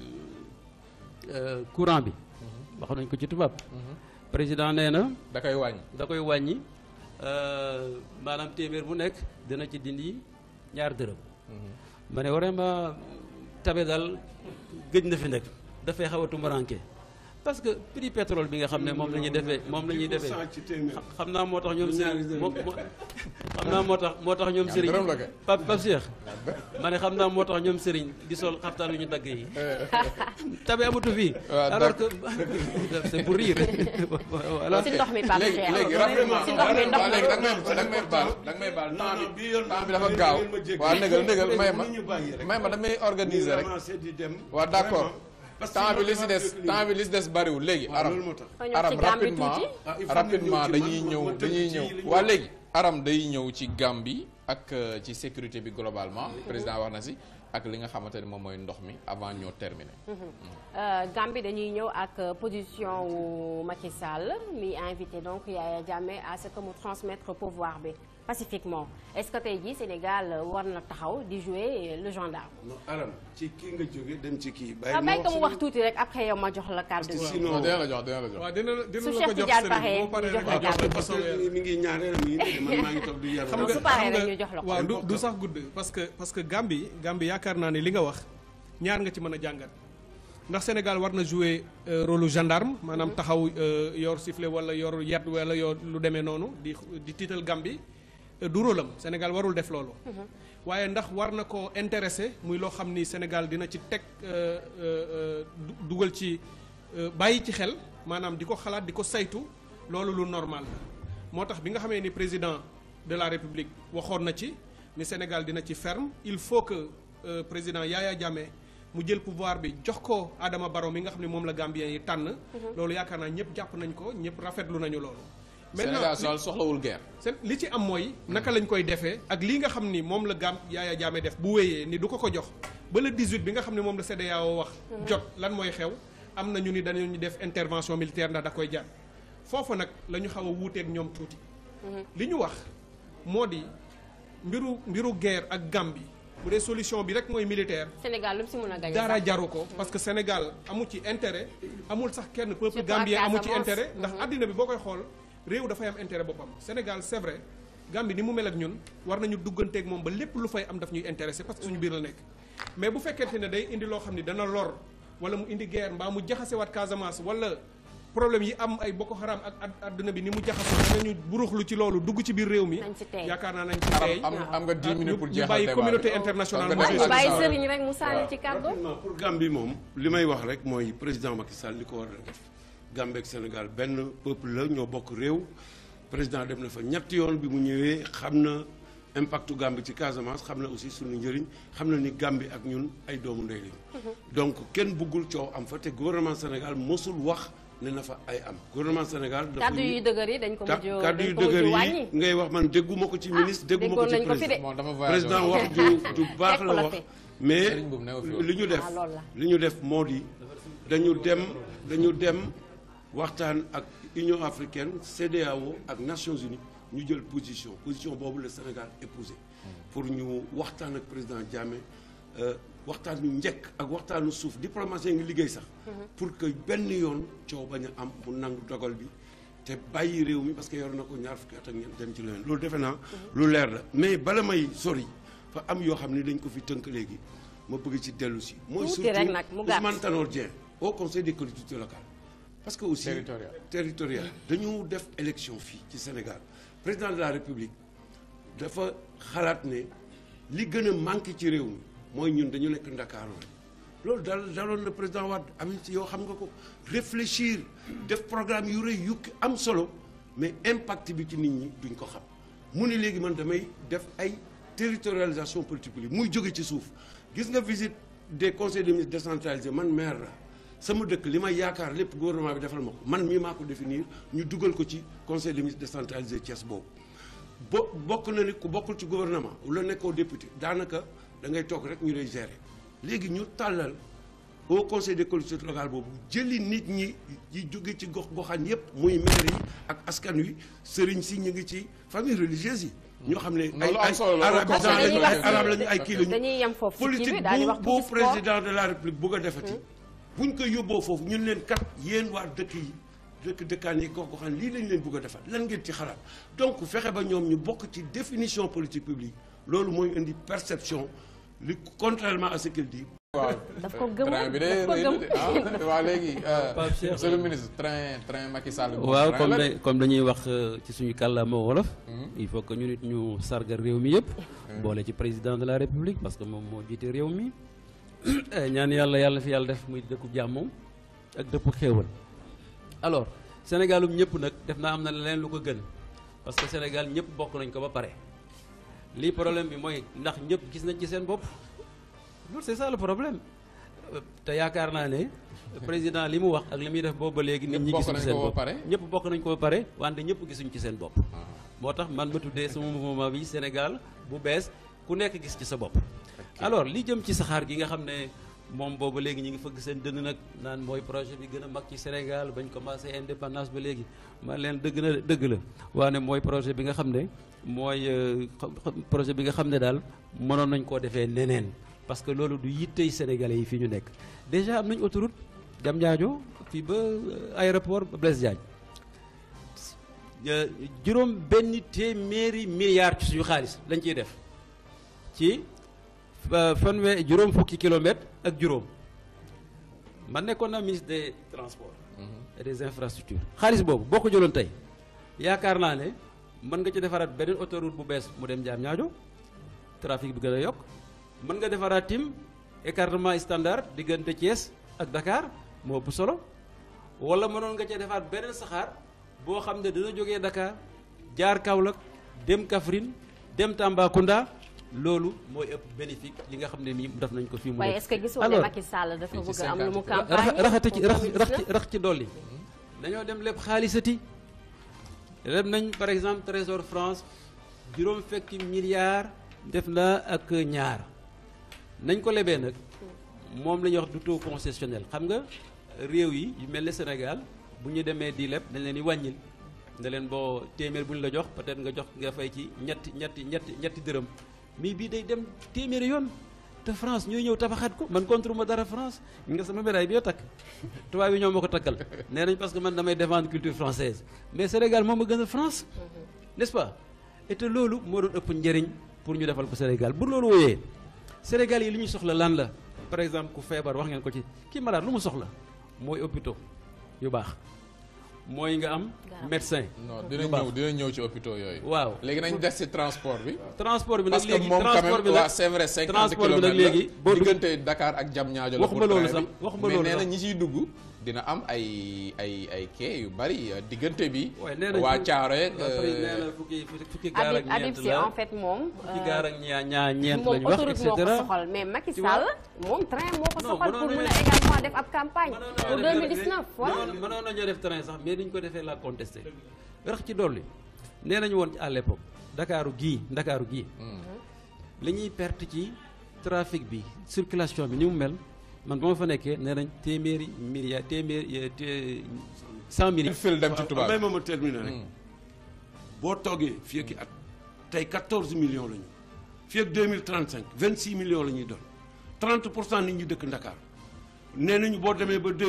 Speaker 3: euh, courant bi wax nañ ko ci tubaab président nee na
Speaker 1: da koy wàññi.
Speaker 3: da koy wàññi euh, maanaam téeméer bu nekk dina ci dindi ñaar dërëm ma ne vraiment tabe daal gëj na fi nekk dafay xaw a tumbaranke parce que prix pétrole bi nga xam ne moom la ñuy defee moom la ñuy defee
Speaker 4: ci téeméer.
Speaker 3: xam naa moo tax ñoom
Speaker 4: Ñaari
Speaker 3: Serigne
Speaker 4: dërëm.
Speaker 3: moo moo- xam naa moo tax moo tax ñoom
Speaker 1: Ñaar
Speaker 3: Serigne
Speaker 1: dërëm la kay.
Speaker 3: Pape Pape Cheikh ma ne xam naa moo tax ñoom Serigne di sol xaftaan yu ñu dagg yi tabe amatu fii
Speaker 1: waaw
Speaker 3: alors que c'est pour rire voilà
Speaker 2: si ndox mi Pape
Speaker 1: léegi
Speaker 2: Cheikh
Speaker 1: léegi rapidement
Speaker 2: si ndox mi ndox
Speaker 1: waaw
Speaker 2: mi
Speaker 1: léegi da nga may da nga may baal da nga may baal
Speaker 4: Non, non,
Speaker 1: temps
Speaker 4: bii
Speaker 1: bi
Speaker 4: yoon
Speaker 1: temps bi
Speaker 4: moom
Speaker 1: dafa
Speaker 4: ngeen-
Speaker 1: gaaw
Speaker 4: ngeen ma jéggal.
Speaker 1: waaw négal négal may ma
Speaker 4: Léegi ñu bàyyi rek.
Speaker 1: may ma damay organiser rek
Speaker 4: Ñu di dem.
Speaker 1: waaw d'accord
Speaker 4: Vraiment. Parce que
Speaker 1: temps bi li si
Speaker 4: sinon
Speaker 1: des
Speaker 4: dama
Speaker 1: temps bi li si des bariwul léegi
Speaker 4: waaw,
Speaker 1: aram
Speaker 4: loolu moo tax.
Speaker 2: Fa ñëw
Speaker 1: aram
Speaker 2: ci Gambie
Speaker 1: rapidement
Speaker 2: tuuti.
Speaker 4: Ah, il faut
Speaker 1: rapidement
Speaker 4: ñu ñëw ci
Speaker 1: dañuy
Speaker 4: man,
Speaker 1: ñëw
Speaker 4: ma tënk
Speaker 1: dañuy
Speaker 4: ci
Speaker 1: ñëw
Speaker 4: li ñu
Speaker 1: waa
Speaker 4: wax.
Speaker 1: léegi aram day ñëw ci Gambie ak euh, ci sécurité bi globalement président wax na si ak li nga xamante ne moom mooy ndox mi avant ñoo terminer
Speaker 2: Euh, Gambie dañuy ñëw ak euh, position wu Macky Sall mi invité donc Yaya Jammeh à ce que mu transmettre pouvoir bi pacifiquement est-ce que tey jii Sénégal euh, war na taxaw di jouer le gendarme.
Speaker 4: non aram ci kii nga jóge dem ci kii. bàyyi
Speaker 2: ah
Speaker 4: ma
Speaker 2: bàyyi ko mu wax
Speaker 4: seen-
Speaker 2: tuuti rek après yow ma jox la kàddu
Speaker 4: parce que
Speaker 2: gi.
Speaker 4: sinon
Speaker 1: non dina la jox dina la jox
Speaker 6: waaw dina dina
Speaker 2: Su
Speaker 6: la ko
Speaker 2: Cheikh
Speaker 6: jox
Speaker 2: Tidiane
Speaker 6: sëriñ
Speaker 2: paree,
Speaker 6: boo paree
Speaker 2: ñu
Speaker 6: rek
Speaker 2: jox la
Speaker 6: nga jox
Speaker 2: kàddu.
Speaker 6: la
Speaker 4: parce
Speaker 6: façon
Speaker 4: que mi ngi ñaareel mi ngi man maa ngi toog di yar.
Speaker 6: xam
Speaker 2: Non,
Speaker 6: nga
Speaker 2: su paree
Speaker 6: xam
Speaker 2: rek
Speaker 6: nga-
Speaker 2: ñu jox la ko.
Speaker 6: waaw du du sax gudd parce que parce que Gambie Gambie yaakaar naa ne li nga wax ñaar nga ci mën a jàngat ndax Sénégal war na jouer euh, rôle lu gendarme maanaam taxaw euh, yor sifflet wala yor yat wala yor lu demee noonu di di tiital Gambie euh, du rôle am Sénégal warul def loolu. waaye ndax war na ko intéressé muy loo xam ni Sénégal dina ci teg euh, euh, euh, du- dugal ci euh, bàyyi ci xel maanaam di ko xalaat di ko saytu loolu lu normal la moo tax bi nga xamee ni président de la République waxoon na ci ni Sénégal dina ci ferme il faut que euh, président Yaya Jammeh mu jël pouvoir bi jox ko Adama Barrow mi nga xam ne moom la Gambien yi tànn. loolu yaakaar naa ñëpp jàpp nañ ko ñëpp rafetlu nañu loolu.
Speaker 1: Sénégal sol soxlawul guerre
Speaker 6: seen li ci am mooy naka lañ koy defee ak lii nga xam ni moom la gam Yaya Jammeh def bu wéyee ni du ko ko jox ba le 18 bi nga xam ne moom la CEDEAO wax jot lan mooy xew am na ñu ni dañu def intervention militaire ndax da koy jar foofu nag la ñu xaw a wuuteeg ñoom tuuti li ñu wax moo di mbiru mbiru guerre ak Gambie bu dee solution bi rek mooy militaire
Speaker 2: Sénégal lu mu si mën a gagné
Speaker 6: dara
Speaker 2: sax.
Speaker 6: jaru ko parce que Sénégal amu ci intérêt amul sax kenn peuple
Speaker 2: Surtout
Speaker 6: gambien
Speaker 2: ak
Speaker 6: amu ci
Speaker 2: Casamance.
Speaker 6: intérêt ndax àddina bi boo koy xool réew dafay am intérêt boppam Sénégal c'est vrai Gambie ni mu mel ak ñun war nañu dugganteeg moom ba lépp lu fay am daf ñuy intéressé parce que suñu biir la nekk mais bu fekkente ne day indi loo xam ni dana lor wala mu indi guerre mbaa mu jaxasewaat Casamance wala problème yi am ay Boko Haram ak ad- àddina bi ni mu jaxasoo danañu buruxlu ci loolu dugg ci biir réew mi
Speaker 2: Nañ ci tey.
Speaker 6: yaakaar naa nañ ci
Speaker 1: aram
Speaker 6: tey
Speaker 1: am am nga 10 minutes pour
Speaker 6: ñu
Speaker 1: jeexal
Speaker 6: bàyyi
Speaker 1: débat
Speaker 6: communauté
Speaker 1: bi.
Speaker 6: internationale
Speaker 1: Parce que
Speaker 6: mu
Speaker 2: ñu
Speaker 1: dafa
Speaker 2: bàyyi
Speaker 1: am
Speaker 2: sëriñ rek mu sànni ci kàddu.
Speaker 4: rapidement pour Gambie moom li may wax rek mooy président Macky Sall li ko war a def Gambie ak Sénégal benn peuple la ñoo bokk réew président dem na fa ñetti yoon bi mu ñëwee xam na impactu Gambie ci Casamance xam na aussi suñu njëriñ xam na ni Gambie ak ñun ay doomu ndey lañu donc kenn bëggul coow am fa te gouvernement Sénégal mosul wax ne na fa ay am gouvernement Sénégal dafa
Speaker 2: kàddu yu dëgër yi dañ ko
Speaker 4: ta-
Speaker 2: mujj
Speaker 4: kàddu yu
Speaker 2: dañ ko mujj
Speaker 4: dëgër yi
Speaker 2: wàññi.
Speaker 4: ngay wax man dégguma ko ci ministre dégguma ko
Speaker 2: déggoon
Speaker 4: ci
Speaker 2: nañ ko fi de.
Speaker 4: président
Speaker 1: bon dama voyagé
Speaker 4: président
Speaker 1: woon.
Speaker 4: wax ju ju baax
Speaker 2: Fekk
Speaker 4: la
Speaker 2: la
Speaker 4: wax
Speaker 2: fi.
Speaker 4: mais
Speaker 1: Serigne boobu newu fi woon.
Speaker 4: li ñu def
Speaker 2: Ah, loolu la.
Speaker 4: li ñu def moo di dañu dem dañu dem waxtaan ak Union africaine CEDEAO ak Nations Unies ñu jël position position boobu le Sénégal épousé pour ñu waxtaan ak président Jammeh euh, waxtaan ñu njëkk ak waxtaanu suuf diplomatie ngi liggéey sax pour que benn yoon coow bañ a am mu nangu dogal bi te bàyyi réew mi parce que yor na ko ñaar fukki at ak ñeent dem ci leneen loolu defe naa lu leer la mais bala may sori fa am yoo xam ne dañ ko fi tënk léegi ma bëgg ci dellu si mooy
Speaker 2: Tuuti
Speaker 4: surtout
Speaker 2: rek nag, mu gàtt.
Speaker 4: Ousmane Tanor Dieng au conseil des collectivités locales parce que aussi
Speaker 1: Territorial.
Speaker 4: territorial dañu def élection fii ci Sénégal président de la République dafa xalaat ne li gën a manqué ci réew mi mooy ñun dañu nekk Ndakaaru rek loolu dal daloon le président Wade am ci yow xam nga ko réfléchir def programme yu rëy yu am solo mais impact bi ci nit ñi duñ ko xam mu ni léegi man damay def ay territorialisation politique publique muy jóge ci suuf gis nga visite des conseils de ministres décentralisés man maire la sama dëkk li may yaakaar lépp gouvernement bi defal ma ko man mii maa ko définir ñu dugal ko ci conseil des ministres décentralisé Thiès boobu bo bokk na ni ku bokkul ci gouvernement wala nekkoo député daanaka da ngay toog rek ñu lay gérer léegi ñu tàllal au conseil des collectivités locales boobu jëli nit ñi yi jóge ci gox goxaan yépp muy maire yi ak askan wi sëriñ si ñu ngi ci famille religieuse yi ñoo xam ne ay
Speaker 1: Loolu am
Speaker 4: ay
Speaker 1: solo la, loolu
Speaker 4: arabisants
Speaker 2: dañuy
Speaker 4: lañu
Speaker 2: wax
Speaker 4: ay
Speaker 2: ci-
Speaker 4: arab lañu ay kii lañu
Speaker 2: dañuy yem foofu ci kii bi
Speaker 4: politique
Speaker 2: daal di
Speaker 4: bu
Speaker 2: wax
Speaker 4: bu
Speaker 2: tuuti sport.
Speaker 4: président de la république bugg a defati buñ ko yóbboo foofu ñun leen kat yéen waa dëkk yi dëkk dëkkaan yi gox goxaan lii lañ leen bugg a defal lan ngeen ci xalaat donc fexe ba ñoom ñu bokk ci définition politique publique loolu mooy indi perception li contrairement à ce qu'il dit
Speaker 1: waaw
Speaker 2: daf ko gëm
Speaker 1: train bi de
Speaker 2: daf ko
Speaker 1: rëy
Speaker 2: gëm
Speaker 1: na de ah waa léegi
Speaker 3: Pape Cheikh.
Speaker 1: monsieur le ministre train train Macky Sall bi
Speaker 3: waaw
Speaker 1: train
Speaker 3: comme
Speaker 1: la de.
Speaker 3: da- comme dañuy wax euh, ci suñu kàllaama wolof il faut que ñu nit ñu sargal réew mi yëpp boole ci président de la république parce que moom moo jiite réew mi Eh, ñaan yàlla yàlla fi yàlla def muy dëkku jàmm ak dëpp xéewal alors sénégalum ñëpp nag def naa am na leneen lu ko gën parce que sénégal ñëpp bokk nañ ko ba pare lii problème bi mooy ndax ñëpp gis nañ ci seen bopp loolu c'est ça le problème Euh, te yaakaar naa ne président li mu wax ak li muy def boobu ba léegi nit
Speaker 1: Ñëpp
Speaker 3: ñi
Speaker 1: bokk
Speaker 3: gisuñ
Speaker 1: nañ
Speaker 3: ci seen
Speaker 1: ko ba
Speaker 3: bopp
Speaker 1: pare?
Speaker 3: ñëpp bokk nañ ko ba pare wante ñëpp gisuñ ci seen bopp moo tax man ma tuddee sama mouvement bi Sénégal bu bees ku nekk gis ci sa bopp alors li jëm ci saxaar gi nga xam ne moom boobu léegi ñu ngi fëgg seen dënn nag naan mooy projet bi gën a mag ci Sénégal bañ commencé indépendance ba léegi man leen dëgg na dëgg la waane mooy projet bi nga xam ne mooy euh, xam- xam- projet bi nga xam ne daal mënoon nañ koo defee neneen parce que loolu du yittey sénégalais yi fii ñu nekk déjà am nañ autoroute Diamniadio fii ba euh, aéroport Blaise Diagne Euh, juróom benn téeméeri milliards ci suñu xaalis lañ ciy def ci euh, fanwe juróom fukki kilomètres ak juróom man nekkoon naa ministre des transports et des infrastructures xaalis boobu boo ko jëloon tey yaakaar naa ne mën nga ci defaraat beneen autoroute bu bees mu dem Diamniadio trafic bi gën a yokk mën nga defaraat tim écartement standard diggante Thiès ak Dakar moo ëpp solo wala mënoon nga cee defaat beneen saxaar boo xam ne dina jógee Dakar jaar Kaolack dem Kaffrine dem Tambacounda loolu mooy ëpp bénéfique li nga xam ne nii def nañ ko fii mu
Speaker 2: waaye
Speaker 3: nekk.
Speaker 2: est-ce que gisoo ne
Speaker 3: Alors,
Speaker 2: Macky Sall dafa
Speaker 1: fii ci
Speaker 2: bëgg am lu mu
Speaker 1: 50
Speaker 3: rax
Speaker 2: campagne
Speaker 3: raxati ci
Speaker 2: pour
Speaker 3: rax rax ci
Speaker 2: 2019?
Speaker 3: rax ci dolli dañoo dem lépp xaalisati leb nañ par exemple Trésor France juróom fekki milliards def na ak ñaar nañ ko lebee nag moom la ñuy wax du taux concessionnel xam nga réew yi yu mel ne Sénégal bu ñu demee di leb dañ leen di wàññil ne leen boo téeméer bu ñu la jox peut-être nga jox nga fay ci ñetti ñetti ñetti ñetti dërëm mais bii day dem téeméeri yoon te France ñooy ñëw tabaxaat ko man contre ma dara France nga sama médaille bi yoo takk tubaab yi ñoo ma ko takkal nee nañ parce que man damay défendre culture française mais Sénégal moom a gën a France n'est-ce pas et te loolu moo doon ëpp njëriñ pour ñu defal ko Sénégal bu loolu wooyee Sénégal yi li ñuy soxla lan la par exemple ku feebar wax ngeen ko ci kii malade lu mu soxla mooy hôpitaux yu baax mooy nga am médecin
Speaker 1: non
Speaker 3: yu
Speaker 1: dinañ
Speaker 3: baax.
Speaker 1: ñëw dinañ ñëw ci hôpitaux yooyu.
Speaker 3: waaw
Speaker 1: léegi nañ des ci transport bi.
Speaker 3: transport bi nag
Speaker 1: parce que
Speaker 3: léegi
Speaker 1: moom quand
Speaker 3: transport
Speaker 1: même
Speaker 3: bi nag
Speaker 1: waa c'est vrai 50
Speaker 3: transport bi nag
Speaker 1: kilomètres la
Speaker 3: léegi boo dugg-
Speaker 1: diggante Dakar ak Diamniadio la
Speaker 3: Waxuma
Speaker 1: pour
Speaker 3: loolu
Speaker 1: train
Speaker 3: sax,
Speaker 1: bi.
Speaker 3: waxuma
Speaker 1: mais
Speaker 3: loolu
Speaker 1: nee na
Speaker 3: sax.
Speaker 1: ñi ciy dugg dina am ay ay ay quai yu bari euh, diggante bi.
Speaker 3: waaye nee nañ
Speaker 1: waa
Speaker 3: fu-
Speaker 1: Thiaroye
Speaker 3: waa Fari nee na fukki fukki gaar ak
Speaker 2: Habib Habib
Speaker 3: ñeent
Speaker 2: Sy
Speaker 3: la
Speaker 2: en fait moom
Speaker 3: fukki gaar ak ñaa ñaa ñeent
Speaker 2: moom
Speaker 3: lañu wax et
Speaker 2: autoroute moo ko
Speaker 3: cetera
Speaker 2: soxal mais Macky
Speaker 3: Tu
Speaker 2: Sall
Speaker 3: vois?
Speaker 2: moom train moo ko
Speaker 3: Non,
Speaker 2: soxal
Speaker 3: mënoon
Speaker 2: pour mën a
Speaker 3: nañu-
Speaker 2: également def ab campagne
Speaker 3: mënoon
Speaker 2: pour
Speaker 3: nañoo
Speaker 2: 2019 voilà
Speaker 3: mënoon mënoon nañoo def train sax mais dañ ko defee la contesté rax ci dolli nee nañu woon à l'époque Ndakaaru gii Ndakaaru gii li ñuy perte ci trafic bi circulation bi ni mu mel man ba ma fa nekkee nee nañ téeméeri milliards téeméeri té cent milliards
Speaker 1: fil dem ci tubaab
Speaker 4: may ma ma terminer rek boo toogee fii ak i at tey 14 millions la ñu fii ak 2035 26 millions la ñuy doon 30 pour cent nit ñi dëkk Ndakaar nee nañu boo demee ba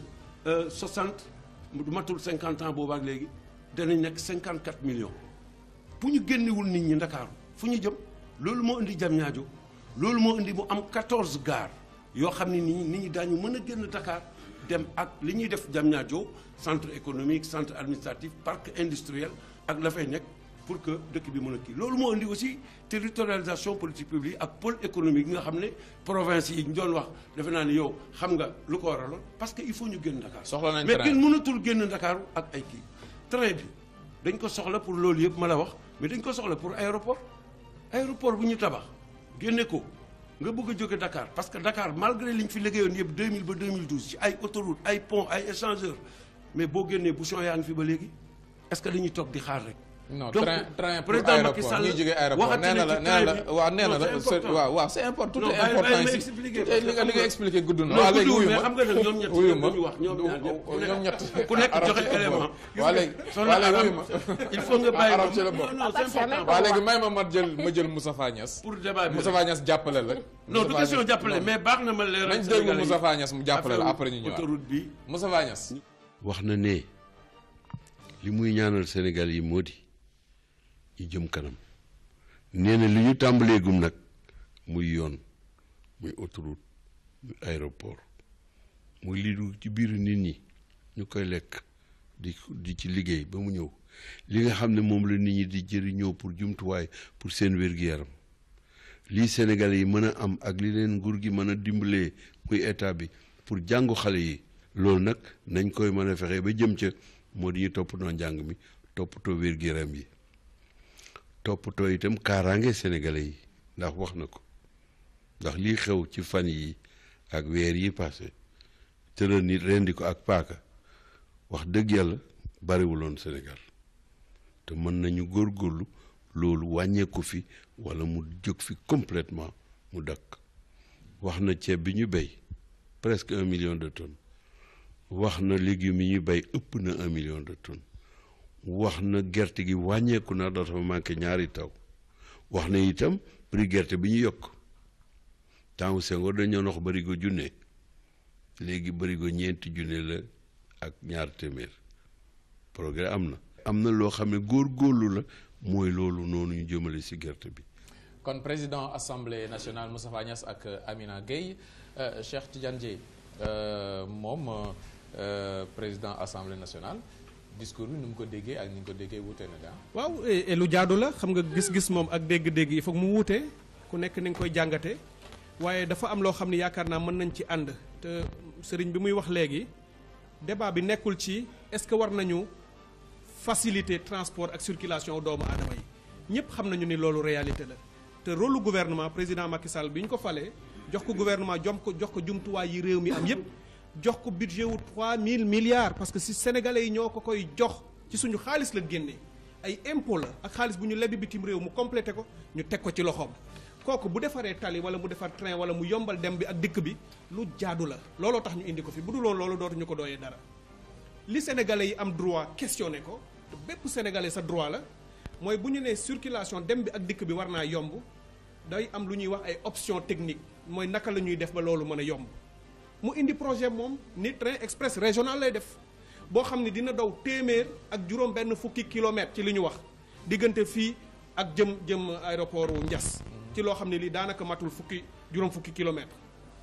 Speaker 4: 2060 du matul 50 ans boobaak léegi danañ nekk 54 millions bu ñu génnewul nit ñi Ndakaaru fu ñu jëm loolu moo indi jam ñaajo loolu moo indi mu am 14 gares yoo xam ne nit ñi nit ñi daañu mën a génn Dakar dem ak li ñuy def jam ñaajo centre économique centre administratif parc industriel ak la fay nekk pour que dëkk bi mën a kii loolu moo indi aussi territorialisation politique publique ak pôle économique yi nga xam ne province yi ñu doon wax defe naa ni yow xam nga lu ko waraloon parce que il faut ñu génn Dakar
Speaker 1: Soxla nañ
Speaker 4: mais
Speaker 1: train.
Speaker 4: kenn mënatul génn Dakar ak ay kii train bi dañ ko soxla pour loolu yëpp ma la wax mais dañ ko soxla pour aéroport aéroport bu ñu tabax génne ko nga bëgg a jóge Dakar parce que Dakar malgré li ñu fi liggéeyoon yëpp 2000 ba 2012 ci ay autoroute ay pont ay échangeur mais boo génnee bouchon yaa ngi fi ba léegi est-ce que dañuy toog di xaar rek.
Speaker 1: non
Speaker 4: Donc,
Speaker 1: train train pour
Speaker 4: président Macky
Speaker 1: aéroport
Speaker 4: Sall
Speaker 1: ñuy jógee aéroport
Speaker 4: waxati
Speaker 1: nee na
Speaker 4: na
Speaker 1: la
Speaker 4: ci
Speaker 1: nee na la
Speaker 4: train bi.
Speaker 1: waaw nee na
Speaker 4: Non,
Speaker 1: la
Speaker 4: c'est
Speaker 1: c'est-
Speaker 4: important.
Speaker 1: waaw waaw c'est important tout
Speaker 4: Non,
Speaker 1: est
Speaker 4: bàyyi-
Speaker 1: important
Speaker 4: bàyyi ma
Speaker 1: ici
Speaker 4: expliquer,
Speaker 1: Tout est-
Speaker 4: parce
Speaker 1: li
Speaker 4: que
Speaker 1: nga li
Speaker 4: xam
Speaker 1: nga
Speaker 4: nga-
Speaker 1: expliqué gudd na
Speaker 4: non
Speaker 1: waaw léegi
Speaker 4: guddul,
Speaker 1: wuyu
Speaker 4: mais
Speaker 1: ma
Speaker 4: xam nga nag ñoom ñett
Speaker 1: wuyu
Speaker 4: ñëpp
Speaker 1: ma
Speaker 4: dañu wax ñoom ñaar ñëpp ku nekk-
Speaker 1: ñoom ñett
Speaker 4: ku nekk
Speaker 1: arab
Speaker 4: joxe
Speaker 1: ci la
Speaker 4: élément.
Speaker 1: bokk. waa léegi
Speaker 4: Soxna
Speaker 1: waa léegi
Speaker 4: Arab,
Speaker 1: wuyu ma
Speaker 4: il faut nga bàyyi
Speaker 1: arab
Speaker 4: ma-
Speaker 1: ci la bokk.
Speaker 4: non, non, c'est important.
Speaker 1: waa léegi may ma ma jël ma jël Moustapha Niass
Speaker 4: pour débat bi
Speaker 1: Moustapha Niass jàppale la
Speaker 4: non du
Speaker 1: Moustapha
Speaker 4: question
Speaker 1: Niass-
Speaker 4: jàppale
Speaker 1: non.
Speaker 4: mais baax na ma leeral
Speaker 1: nañ déglu
Speaker 4: Sénégalais yi.
Speaker 1: Moustapha Niass mu jàppale la
Speaker 4: Affaire
Speaker 1: après ñu ñëwaat
Speaker 4: autoroute bi
Speaker 1: Moustapha Niass
Speaker 5: wax na ne li muy ñaanal Sénégal yi moo di ñu jëm kanam nee na li ñu tàmbaleegum nag muy yoon muy autoroute aéroport muy lii dugg ci biiru nit ñi ñu koy lekk di di ci liggéey ba mu ñëw li nga xam ne moom la nit ñi di jëriñoo pour jumtuwaay pour seen wér-gu-yaram lii Sénégalais yi mën a am ak li leen nguur gi mën a dimbalee muy état bi pour jàngu xale yi loolu nag nañ koy mën a fexe ba jëm ca moo di ñu toppatoo njàng mi toppatoo wér-gu-yaram yi toppatoo itam kaaraange Sénégalais yi ndax wax na ko ndax lii xew ci fan yi ak weer yi passé tëral nit rendi ko ak paaka wax dëgg yàlla bariwuloon Sénégal te mën nañu góorgóorlu loolu wàññeeku fi walla mu jóg fi complètement mu dakk wax na ceeb bi ñu béy presque un million de tonnes wax na légumes yi ñu béy ëpp na un million de tonnes wax na gerte gi wàññeeku na dafa manqué ñaari taw wax na itam prix gerte bi ñu yokk temps Senghor dañoo wax barigo junne léegi barigo ñeenti junne la ak ñaar téeméer progrès am na am na loo xam ne góor-góorlu la mooy loolu noonu ñu jëmale ci gerte bi
Speaker 1: kon président assemblée nationale Moustapha Niasse ak Amina Gueye Cheikh Tidiane Dièye moom président assemblée nationale discours bi ni mu ko déggee ak ni ñu ko déggee wuute na daa
Speaker 6: waaw et lu jaadu la xam nga gis-gis moom ak dégg-dégg yi foog mu wuute ku nekk ni nga koy jàngate waaye dafa am loo xam ne yaakaar naa mën nañ ci ànd te sëriñ bi muy wax léegi débat bi nekkul ci est-ce que war nañu faciliter transport ak circulation doomu aadama yi ñëpp xam nañu ni loolu réalité la te rôle gouvernement président Macky Sall bi ñu ko falee jox ko gouvernement jom ko jox ko jumtuwaay yi réew mi am yëpp jox ko budget wu 3000 milliards parce que si sénégalais yi ñoo ko koy jox ci suñu xaalis la génnee ay impôt la ak xaalis bu ñu lebi bitim réew mu complété ko ñu teg ko ci loxoom kooku bu defaree tali wala mu defar train wala mu yombal dem bi ak dikk bi lu jaadu la looloo tax ñu indi ko fi bu dul woon loolu dootuñu ko dooyee dara li sénégalais yi am droit questionné ko te bépp sénégalais sa droit la mooy bu ñu nee circulation dem bi ak dikk bi war naa yomb day am lu ñuy wax ay option technique mooy naka la ñuy def ba loolu mën a yomb mu indi projet moom ni train express régional lay def boo xam ne dina daw téeméer ak juróom benn fukki kilomètres ci li ñu wax diggante fii ak jëm jëm aéroport wu Ndiass ci loo xam ne lii daanaka matul fukki juróom fukki kilomètres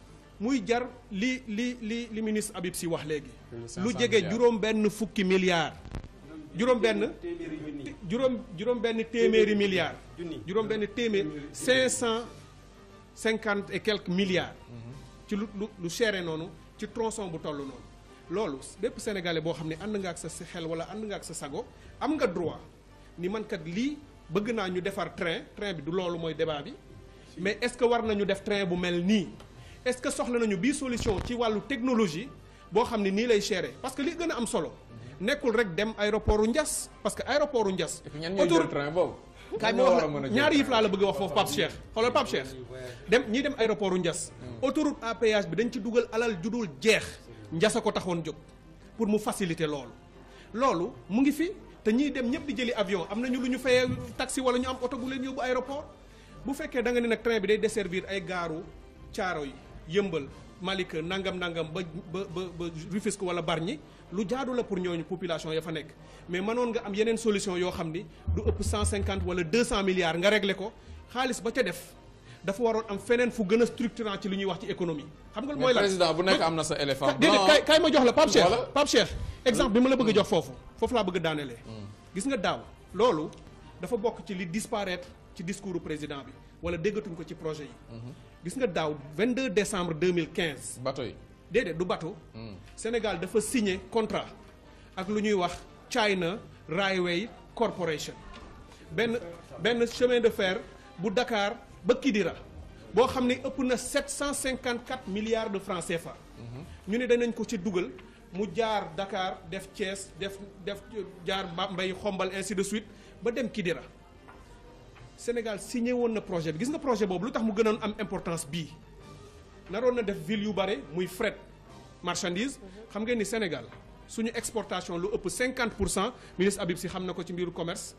Speaker 6: muy jar li li li li ministre Habib Sy wax léegi lu jege juróom benn fukki milliards juróom benn juróom juróom benn téeméeri milliards juróom benn téeméer cinq cent cinquante et quelques milliards ci lu lu lu chéré noonu ci tronçon bu toll noonu loolu bépp sénégalais boo xam ne ànd nga ak sa xel wala ànd nga ak sa sago am nga droit ni man kat lii bëgg naa ñu defar train train bi du loolu mooy débat bi mais est-ce que war nañu def train bu mel nii est-ce que soxla nañu bii solution ci wàllu technologie boo xam ne nii lay chéré parce que li gën a am solo nekkul rek dem aéroport u Ndiass parce que aéroport u Ndiass.
Speaker 1: et puis ñan ñooy jël train boobu.
Speaker 6: kaay ma wax la ñaari yëf laa la bëgg a wax foofu Pape Cheikh xoolal Pape Cheikh dem ñii dem aéroport u Ndiass. autoroute à péage bi dañ ci dugal alal judul jeex. Ndiass a ko taxoon jóg pour mu faciliter loolu. loolu mu ngi fi te ñiy dem ñëpp di jëli avion am nañu lu ñu fayee taxi wala ñu am oto bu leen yóbbu aéroport bu fekkee da nga ne nag train bi day desservir ay gaaru caaro yi yëmbal Malika nangam nangam ba ba ba ba Rufisque wala Bargny lu jaadu la pour ñooñu population ya fa nekk mais mënoon nga am yeneen solution yoo xam ni du ëpp 150 wala 200 milliards nga régler ko xaalis ba ca def dafa waroon am feneen fu gën a structurant ci li ñuy wax ci économie. xam nga mooy
Speaker 1: mais président bu nekk am na sa éléphant blanc
Speaker 6: déedéet kay kay ma jox la Pape Cheikh
Speaker 1: Voilà.
Speaker 6: Pape Cheikh exemple bi ma la bëgg a jox foofu foofu laa bëgg a daanelee. gis nga daaw loolu dafa bokk ci li disparaître ci discours du président bi wala déggatuñ ko ci projet yi. gis nga daaw 22 décembre 2015.
Speaker 1: bateau yi.
Speaker 6: déedéet du bateau. Sénégal dafa signé contrat ak lu ñuy wax China Railway Corporation benn benn chemin de fer bu Dakar ba Kidira boo xam ne ëpp na 754 milliards de francs CFA. ñu ne danañ ko ci dugal mu jaar Dakar def Thiès def def jaar Bambey xombal ainsi de suite ba dem Kidira Sénégal signé woon na projet bi gis nga projet boobu lu tax mu gënoon am importance bii. naroon na def ville yu bare muy fret marchandise xam ngeen ni Sénégal suñu exportation lu ëpp 50 pour cent ministre Habib Sy xam na ko ci mbiru commerce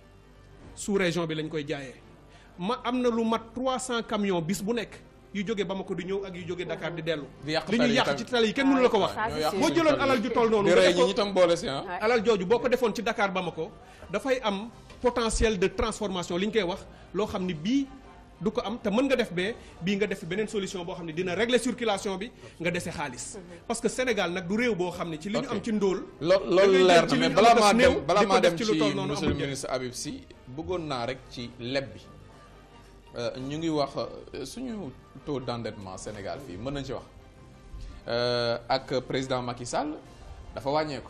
Speaker 6: sous région bi lañ koy jaayee ma am na lu mat 300 camions bis bu nekk yu jóge Bamako di ñëw ak yu jóge Dakar di dellu.
Speaker 1: di yàq
Speaker 6: li
Speaker 1: tali
Speaker 6: ñuy
Speaker 1: yi
Speaker 6: yàq
Speaker 1: tamit.
Speaker 6: ci tali yi kenn mënu la ko wax.
Speaker 2: Ça, c'est sûr.
Speaker 6: boo jëloon alal ju toll noonu.
Speaker 1: di
Speaker 6: nga
Speaker 1: rey
Speaker 6: def
Speaker 1: ñi
Speaker 6: ko-
Speaker 1: ñi tam boole si ah.
Speaker 6: alal jooju boo ko defoon ci Dakar Bamako dafay am potentiel de transformation li ñu koy wax loo xam ni bii du ko am te mën nga def bee bii nga def beneen solution boo xam ne dina régler circulation bi nga dese xaalis parce que Sénégal nag du réew boo xam ne ci li ñu am ci ndóol
Speaker 1: lo
Speaker 6: da ngay
Speaker 1: loolu leer
Speaker 6: jël ci
Speaker 1: na
Speaker 6: li
Speaker 1: mais
Speaker 6: ñu am
Speaker 1: balaa maa
Speaker 6: as néew
Speaker 1: dem balaa
Speaker 6: di ko
Speaker 1: maa
Speaker 6: def
Speaker 1: dem
Speaker 6: ci lu
Speaker 1: ci
Speaker 6: toll noonu
Speaker 1: monsieur le
Speaker 6: amul njëriñ.
Speaker 1: ministre Habib Sy bëggoon naa rek ci leb bi Euh, ñu ngi wax euh, suñu taux d'endettement Sénégal fii mën nañ ci wax Euh, ak président Macky Sall dafa wàññeeku.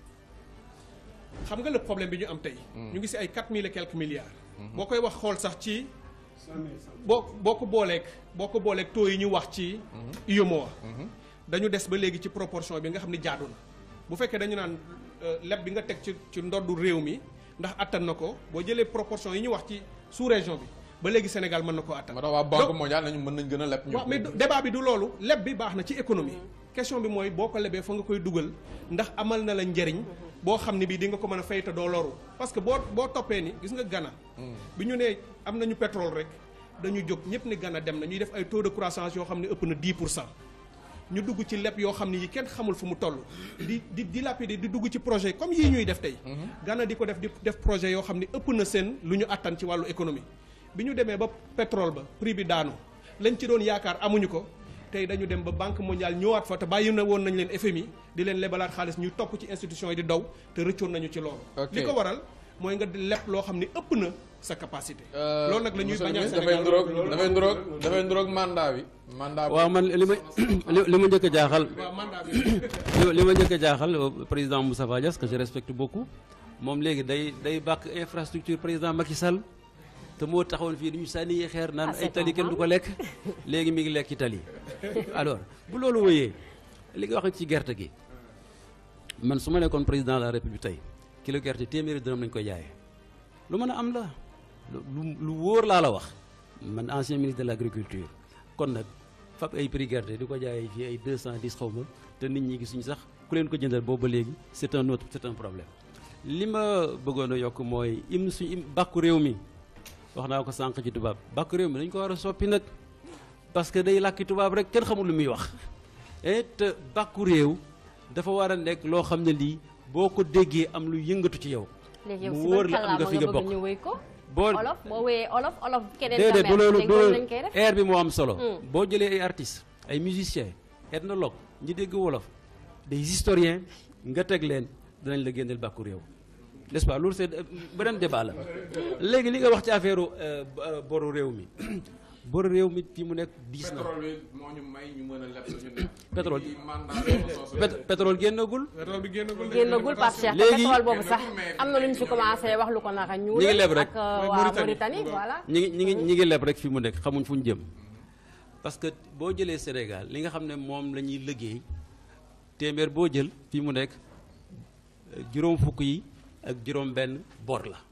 Speaker 6: xam nga le problème bi ñu am tey. ñu ngi si ay quatre mille et quelques milliards. boo koy wax xool sax ci. boo boo ko booleeg boo ko booleeg taux yi ñu wax ci. UEMOA. dañu des ba léegi ci proportion bi nga xam ne jaadu na bu fekkee dañu naan euh, leb bi nga teg ci ci ndoddu réew mi ndax attan na ko boo jëlee proportion yi ñu wax ci sous région bi ba léegi Sénégal mën na koo attan.
Speaker 1: ma tax waa banque mondiale nañu mën nañ gën a leb ñu.
Speaker 6: waaw mais du- débat bi du loolu leb bi baax na ci économie question bi mooy boo ko lebee fa nga koy dugal ndax amal na la njariñ boo xam ne bii di nga ko mën a fay te doo loru parce que boo boo toppee ni gis nga Ghana bi ñu nee am nañu pétrole rek dañu jóg ñëpp ni Ghana dem na ñuy def ay taux de croissance yoo xam ne ëpp na 10 pour cent ñu dugg ci leb yoo xam ne yi kenn xamul fu mu toll di di dilapider di dugg ci projet comme yii ñuy def tey Ghana di ko def di def projet yoo xam ne ëpp na seen lu ñu attan ci wàllu économie bi ñu demee ba pétrole ba prix bi daanu lañ ci doon yaakaar amuñu ko tey dañu dem ba banque mondiale ñëwaat fa te bàyyi na woon nañ leen FMI di leen lebalaat xaalis ñuy topp ci institution yi di daw te rëccoon nañu ci loolu
Speaker 1: Ok.
Speaker 6: li ko waral mooy nga di leb loo xam ne ëpp na sa capacité loolu nag la ñuy
Speaker 1: monsieur le
Speaker 6: bañal
Speaker 1: ministre dafay
Speaker 6: Sénégal
Speaker 1: nduroog dafay nduroog dafay nduroog mandat bi. mandat bi
Speaker 3: waaw man li ma li li ma njëkk a jaaxal
Speaker 6: waaw mandat bi
Speaker 3: li li ma njëkk a jaaxal euh, président Moustapha Niasse que je respecte beaucoup moom léegi day day bàkk infrastructure président Macky Sall te moo taxawoon fii di ñu sànni xeer naan
Speaker 2: Ah, c'est
Speaker 3: ay tali kenn du ko
Speaker 2: normal.
Speaker 3: lekk léegi mi ngi lekk ci tali alors bu loolu wëyee li nga wax ci gerte gi man su ma nekkoon président de la république tey kilo gerte téeméeri dërëm lañ koy jaayee lu mën a am la lu lu wóor laa la wax man ancien ministre de l' agriculture kon nag fab ay prix gerte di ko jaayee fii ay 210 xaw ma te nit ñi gisuñu sax ku leen ko jëndal boobu ba léegi c' est un autre c' est un problème li ma bëggoon a yokk mooy im suñu im bàkku réew mi wax naa ko sànq ci tubaab bàkku réew mi dañ ko war a soppi nag parce que day làkki tubaab rek kenn xamul lu muy wax et te bàkku réew dafa war a nekk loo xam ne lii boo ko déggee am lu yëngatu ci yow
Speaker 2: léegi yow
Speaker 3: mu
Speaker 2: si
Speaker 3: wóor
Speaker 2: ban
Speaker 3: la am nga
Speaker 2: kàllaama
Speaker 3: fi
Speaker 2: nga
Speaker 3: nga
Speaker 2: bëgg
Speaker 3: bokk
Speaker 2: ñu wéy ko
Speaker 3: boo
Speaker 2: olof boo wéyee olof olof keneen
Speaker 3: déedéet du loolu
Speaker 2: léegi
Speaker 3: du
Speaker 2: loolu
Speaker 3: loolu
Speaker 2: lañ koy def
Speaker 3: air bi moo am solo
Speaker 2: Hmm.
Speaker 3: boo jëlee ay artistes ay musiciens ethnologues ñi dégg wolof des historiens nga teg leen dinañ la génneel bàkku réew n'est-ce pas loolu c'est beneen débat la léegi li nga wax ci affaire euh, euh, boru réew mi boru réew mi fii mu nekk diis na
Speaker 1: pétrole bi moo ñu may ñu mën a leb suñu nekk.
Speaker 3: Pétrole.
Speaker 1: ci mandat bi soosu.
Speaker 3: Pét- pétrole génnagul
Speaker 6: pétrole bi génnagul de.
Speaker 2: génnagul Pape Cheikh te
Speaker 3: Léegi-
Speaker 2: pétrole boobu sax
Speaker 1: mais-
Speaker 2: am na lu ñu fi commencé wax lu ko naka ñu
Speaker 3: Ñi ngi leb rek.
Speaker 2: ak euh,
Speaker 6: Mooy
Speaker 2: waa
Speaker 6: Mauritanie.
Speaker 2: Mauritanie voilà
Speaker 3: ñi ngi ñi ngi ñi ngi leb rek fi mu nekk xamuñ fu ñu jëm parce que boo jëlee Sénégal li nga xam ne moom la ñuy liggéey téeméer boo jël fi mu nekk euh, juróom fukk yi ak juróom benn bor la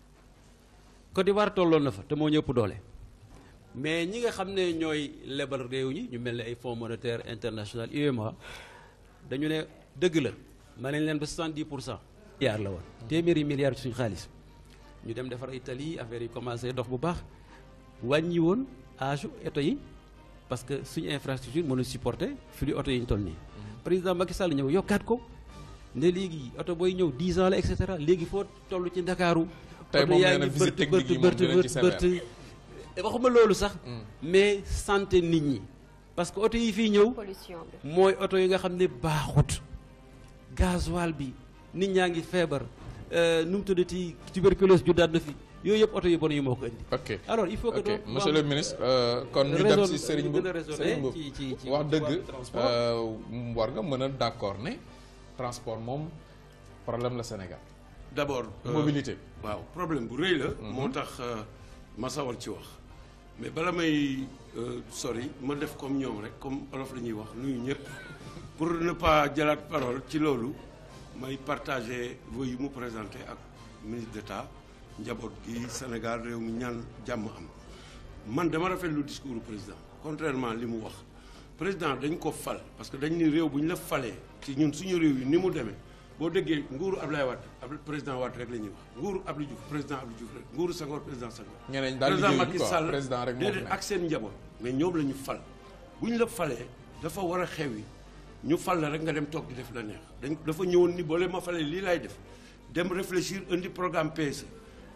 Speaker 3: Côte d'Ivoire tolloon na fa te moo ñëpp doole mais ñi nga xam ne ñooy lebal réew ñi ñu mel ne ay fonds monétaire international UEMOA dañu ne dëgg la ma nañ leen ba 70 pour cent milliards la woon téeméeri milliards ci suñu xaalis ñu dem defar ay tali affaire yi commencé dox bu baax wàññi woon âge oto yi parce que suñu infrastructure mënu supporter flux oto yi ñu toll nii président Macky Sall ñëw yokkaat ko ne léegi oto booy ñëw 10 ans la et cetera léegi foo toll ci Ndakaaru
Speaker 1: Tey
Speaker 3: oto
Speaker 1: moom
Speaker 3: yaa
Speaker 1: nee na
Speaker 3: ngi
Speaker 1: visite
Speaker 3: bërt
Speaker 1: technique yi
Speaker 3: bërt
Speaker 1: moom dinañ
Speaker 3: bërt
Speaker 1: ci
Speaker 3: bërt
Speaker 1: sévère.
Speaker 3: waxuma loolu sax mais santé nit ñi parce que oto yi fii ñëw
Speaker 2: pollution bi
Speaker 3: mooy oto yi nga xam ne baaxut gasoil bi nit ñaa ngi feebar euh, nu mu tuddati tuberculose ju daat na fi yooyu yëpp oto yu bon yi moo ko indi
Speaker 1: ok
Speaker 3: alors il faut que
Speaker 1: ok
Speaker 3: donc
Speaker 1: monsieur le ministre euh, kon ñu dem
Speaker 3: raison-
Speaker 1: si Serigne
Speaker 3: ñu gën a
Speaker 1: Mboup
Speaker 3: raisonner
Speaker 1: Serigne Mboup
Speaker 3: ci- ci- ci-
Speaker 1: wax
Speaker 3: ci
Speaker 1: dëgg
Speaker 3: wàllu transport.
Speaker 1: euh, war nga mën a d'accord ne transport moom problème la Sénégal
Speaker 4: d'abord euh,
Speaker 1: mobilité
Speaker 4: waaw problème bu rëy la moo tax euh, ma sawar ci wax mais bala may euh, sori ma def comme ñoom rek comme olof la ñuy wax nuyu ñëpp pour ne pas jëlaat parole ci loolu may partager vœux yi mu présenté ak ministre d'État njaboot gi Sénégal réew mi ñaan jàmm am man dama rafetlu discours du président contrairement li mu wax président dañ ko fal parce que dañ ni réew bu ñu la falee ci ñun suñu réew yi ni mu demee boo déggee nguuru Ablaye Wade ab président Wade rek la ñuy wax nguuru Abdou Diouf président Abdou Diouf rek nguuru Senghor président Senghor
Speaker 1: ñeneen daal
Speaker 4: président
Speaker 1: liggéeyuñu
Speaker 4: Macky
Speaker 1: quoi
Speaker 4: Sall
Speaker 1: président rek moo fi
Speaker 4: déedéet
Speaker 1: nekk.
Speaker 4: ak seen njaboot mais ñoom la ñu fal bu ñu la falee dafa war a xew yi ñu fal la rek nga dem toog di def la neex dañ dafa ñëwoon ni boole ma falee lii laay def dem réfléchir indi programme PSE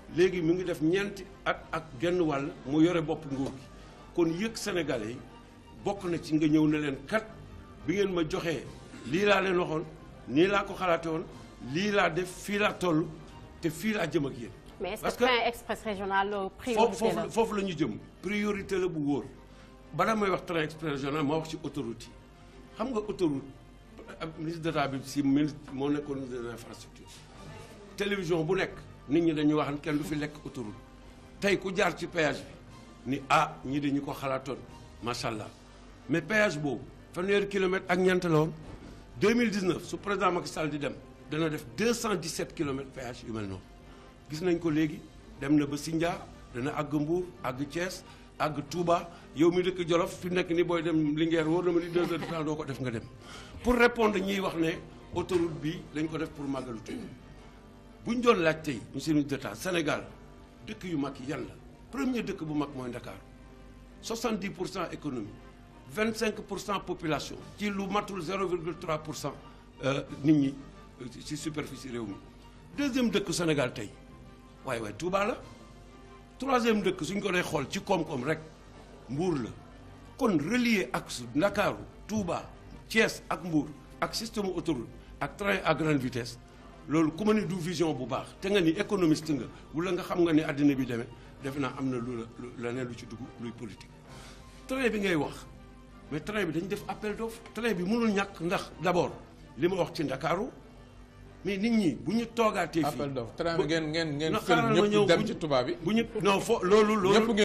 Speaker 4: léegi mu ngi def ñeenti at ak genn wàll mu yore bopp nguur gi kon yëg sénégalais yi bokk na ci nga ñëw ne leen kat bi ngeen ma joxee lii laa leen waxoon nii laa ko xalaate woon lii laa def fii laa toll te fii laa jëm ak yéen.
Speaker 2: mais est-ce
Speaker 4: parce
Speaker 2: que train express régional
Speaker 4: foofu
Speaker 2: priorité la
Speaker 4: foofu foofu la ñu jëm priorité la bu wóor balaa may wax train express régional ma wax ci autoroute yi xam nga autoroute ab ministre d'état bi si ministre moo nekkoon ministre de l'infrastructure télévision bu nekk nit ñi dañuy wax ne kenn du fi lekk autoroute tey ku jaar ci péage bi ni ah ñii dañu ko xalaatoon macha allah mais péage boobu fanweeri kilomètre ak ñeent la woon 2019 su président Macky Sall di dem dana def 217 kilomètres péage yu mel noonu gis nañ ko léegi dem na ba Sindia dana àgg Mbour àgg Thiès àgg Touba yow mi dëkk Jolof fi nekk ni booy dem Linguère wóor na ma ni deux heures de temps doo ko def nga dem pour répondre ñiy wax ne autoroute bi dañ ko def pour màggalu Touba bu ñu doon laaj tey monsieur le ministre d'État Sénégal dëkk yu mag yi yan la premier dëkk bu mag mooy Dakar 70 pour cent économie 25 pour cent population ci lu matul 0,3 pour cent nit ñi ci superficie réew mi deuxième dëkk Sénégal tey waaye waaye Touba la troisième dëkk suñ ko dee xool ci koom-koom rek Mbour la kon relier ak su Ndakaaru Touba Thiès ak Mbour ak système autoroute ak train à grande vitesse loolu ku ma ni du vision bu baax te nga ni économiste nga wala nga xam nga ni àddina bi demee defe naa am na lu la leneen lu ci dugg luy politique train bi ngay wax mais train bi dañ def appel d'offre train bi mënul ñàkk ndax d'abord li ma wax ci Ndakaaru mais nit ñi bu ñu toogaatee fii
Speaker 1: appel d'offre train bi ngeen ngeen ngeen
Speaker 4: na
Speaker 1: fël
Speaker 4: xaaral ma ñëw
Speaker 1: ñëpp dem
Speaker 4: bu
Speaker 1: ci
Speaker 4: ñu-
Speaker 1: tubaab bi
Speaker 4: bu ñu non fo loolu loolu
Speaker 1: ñëpp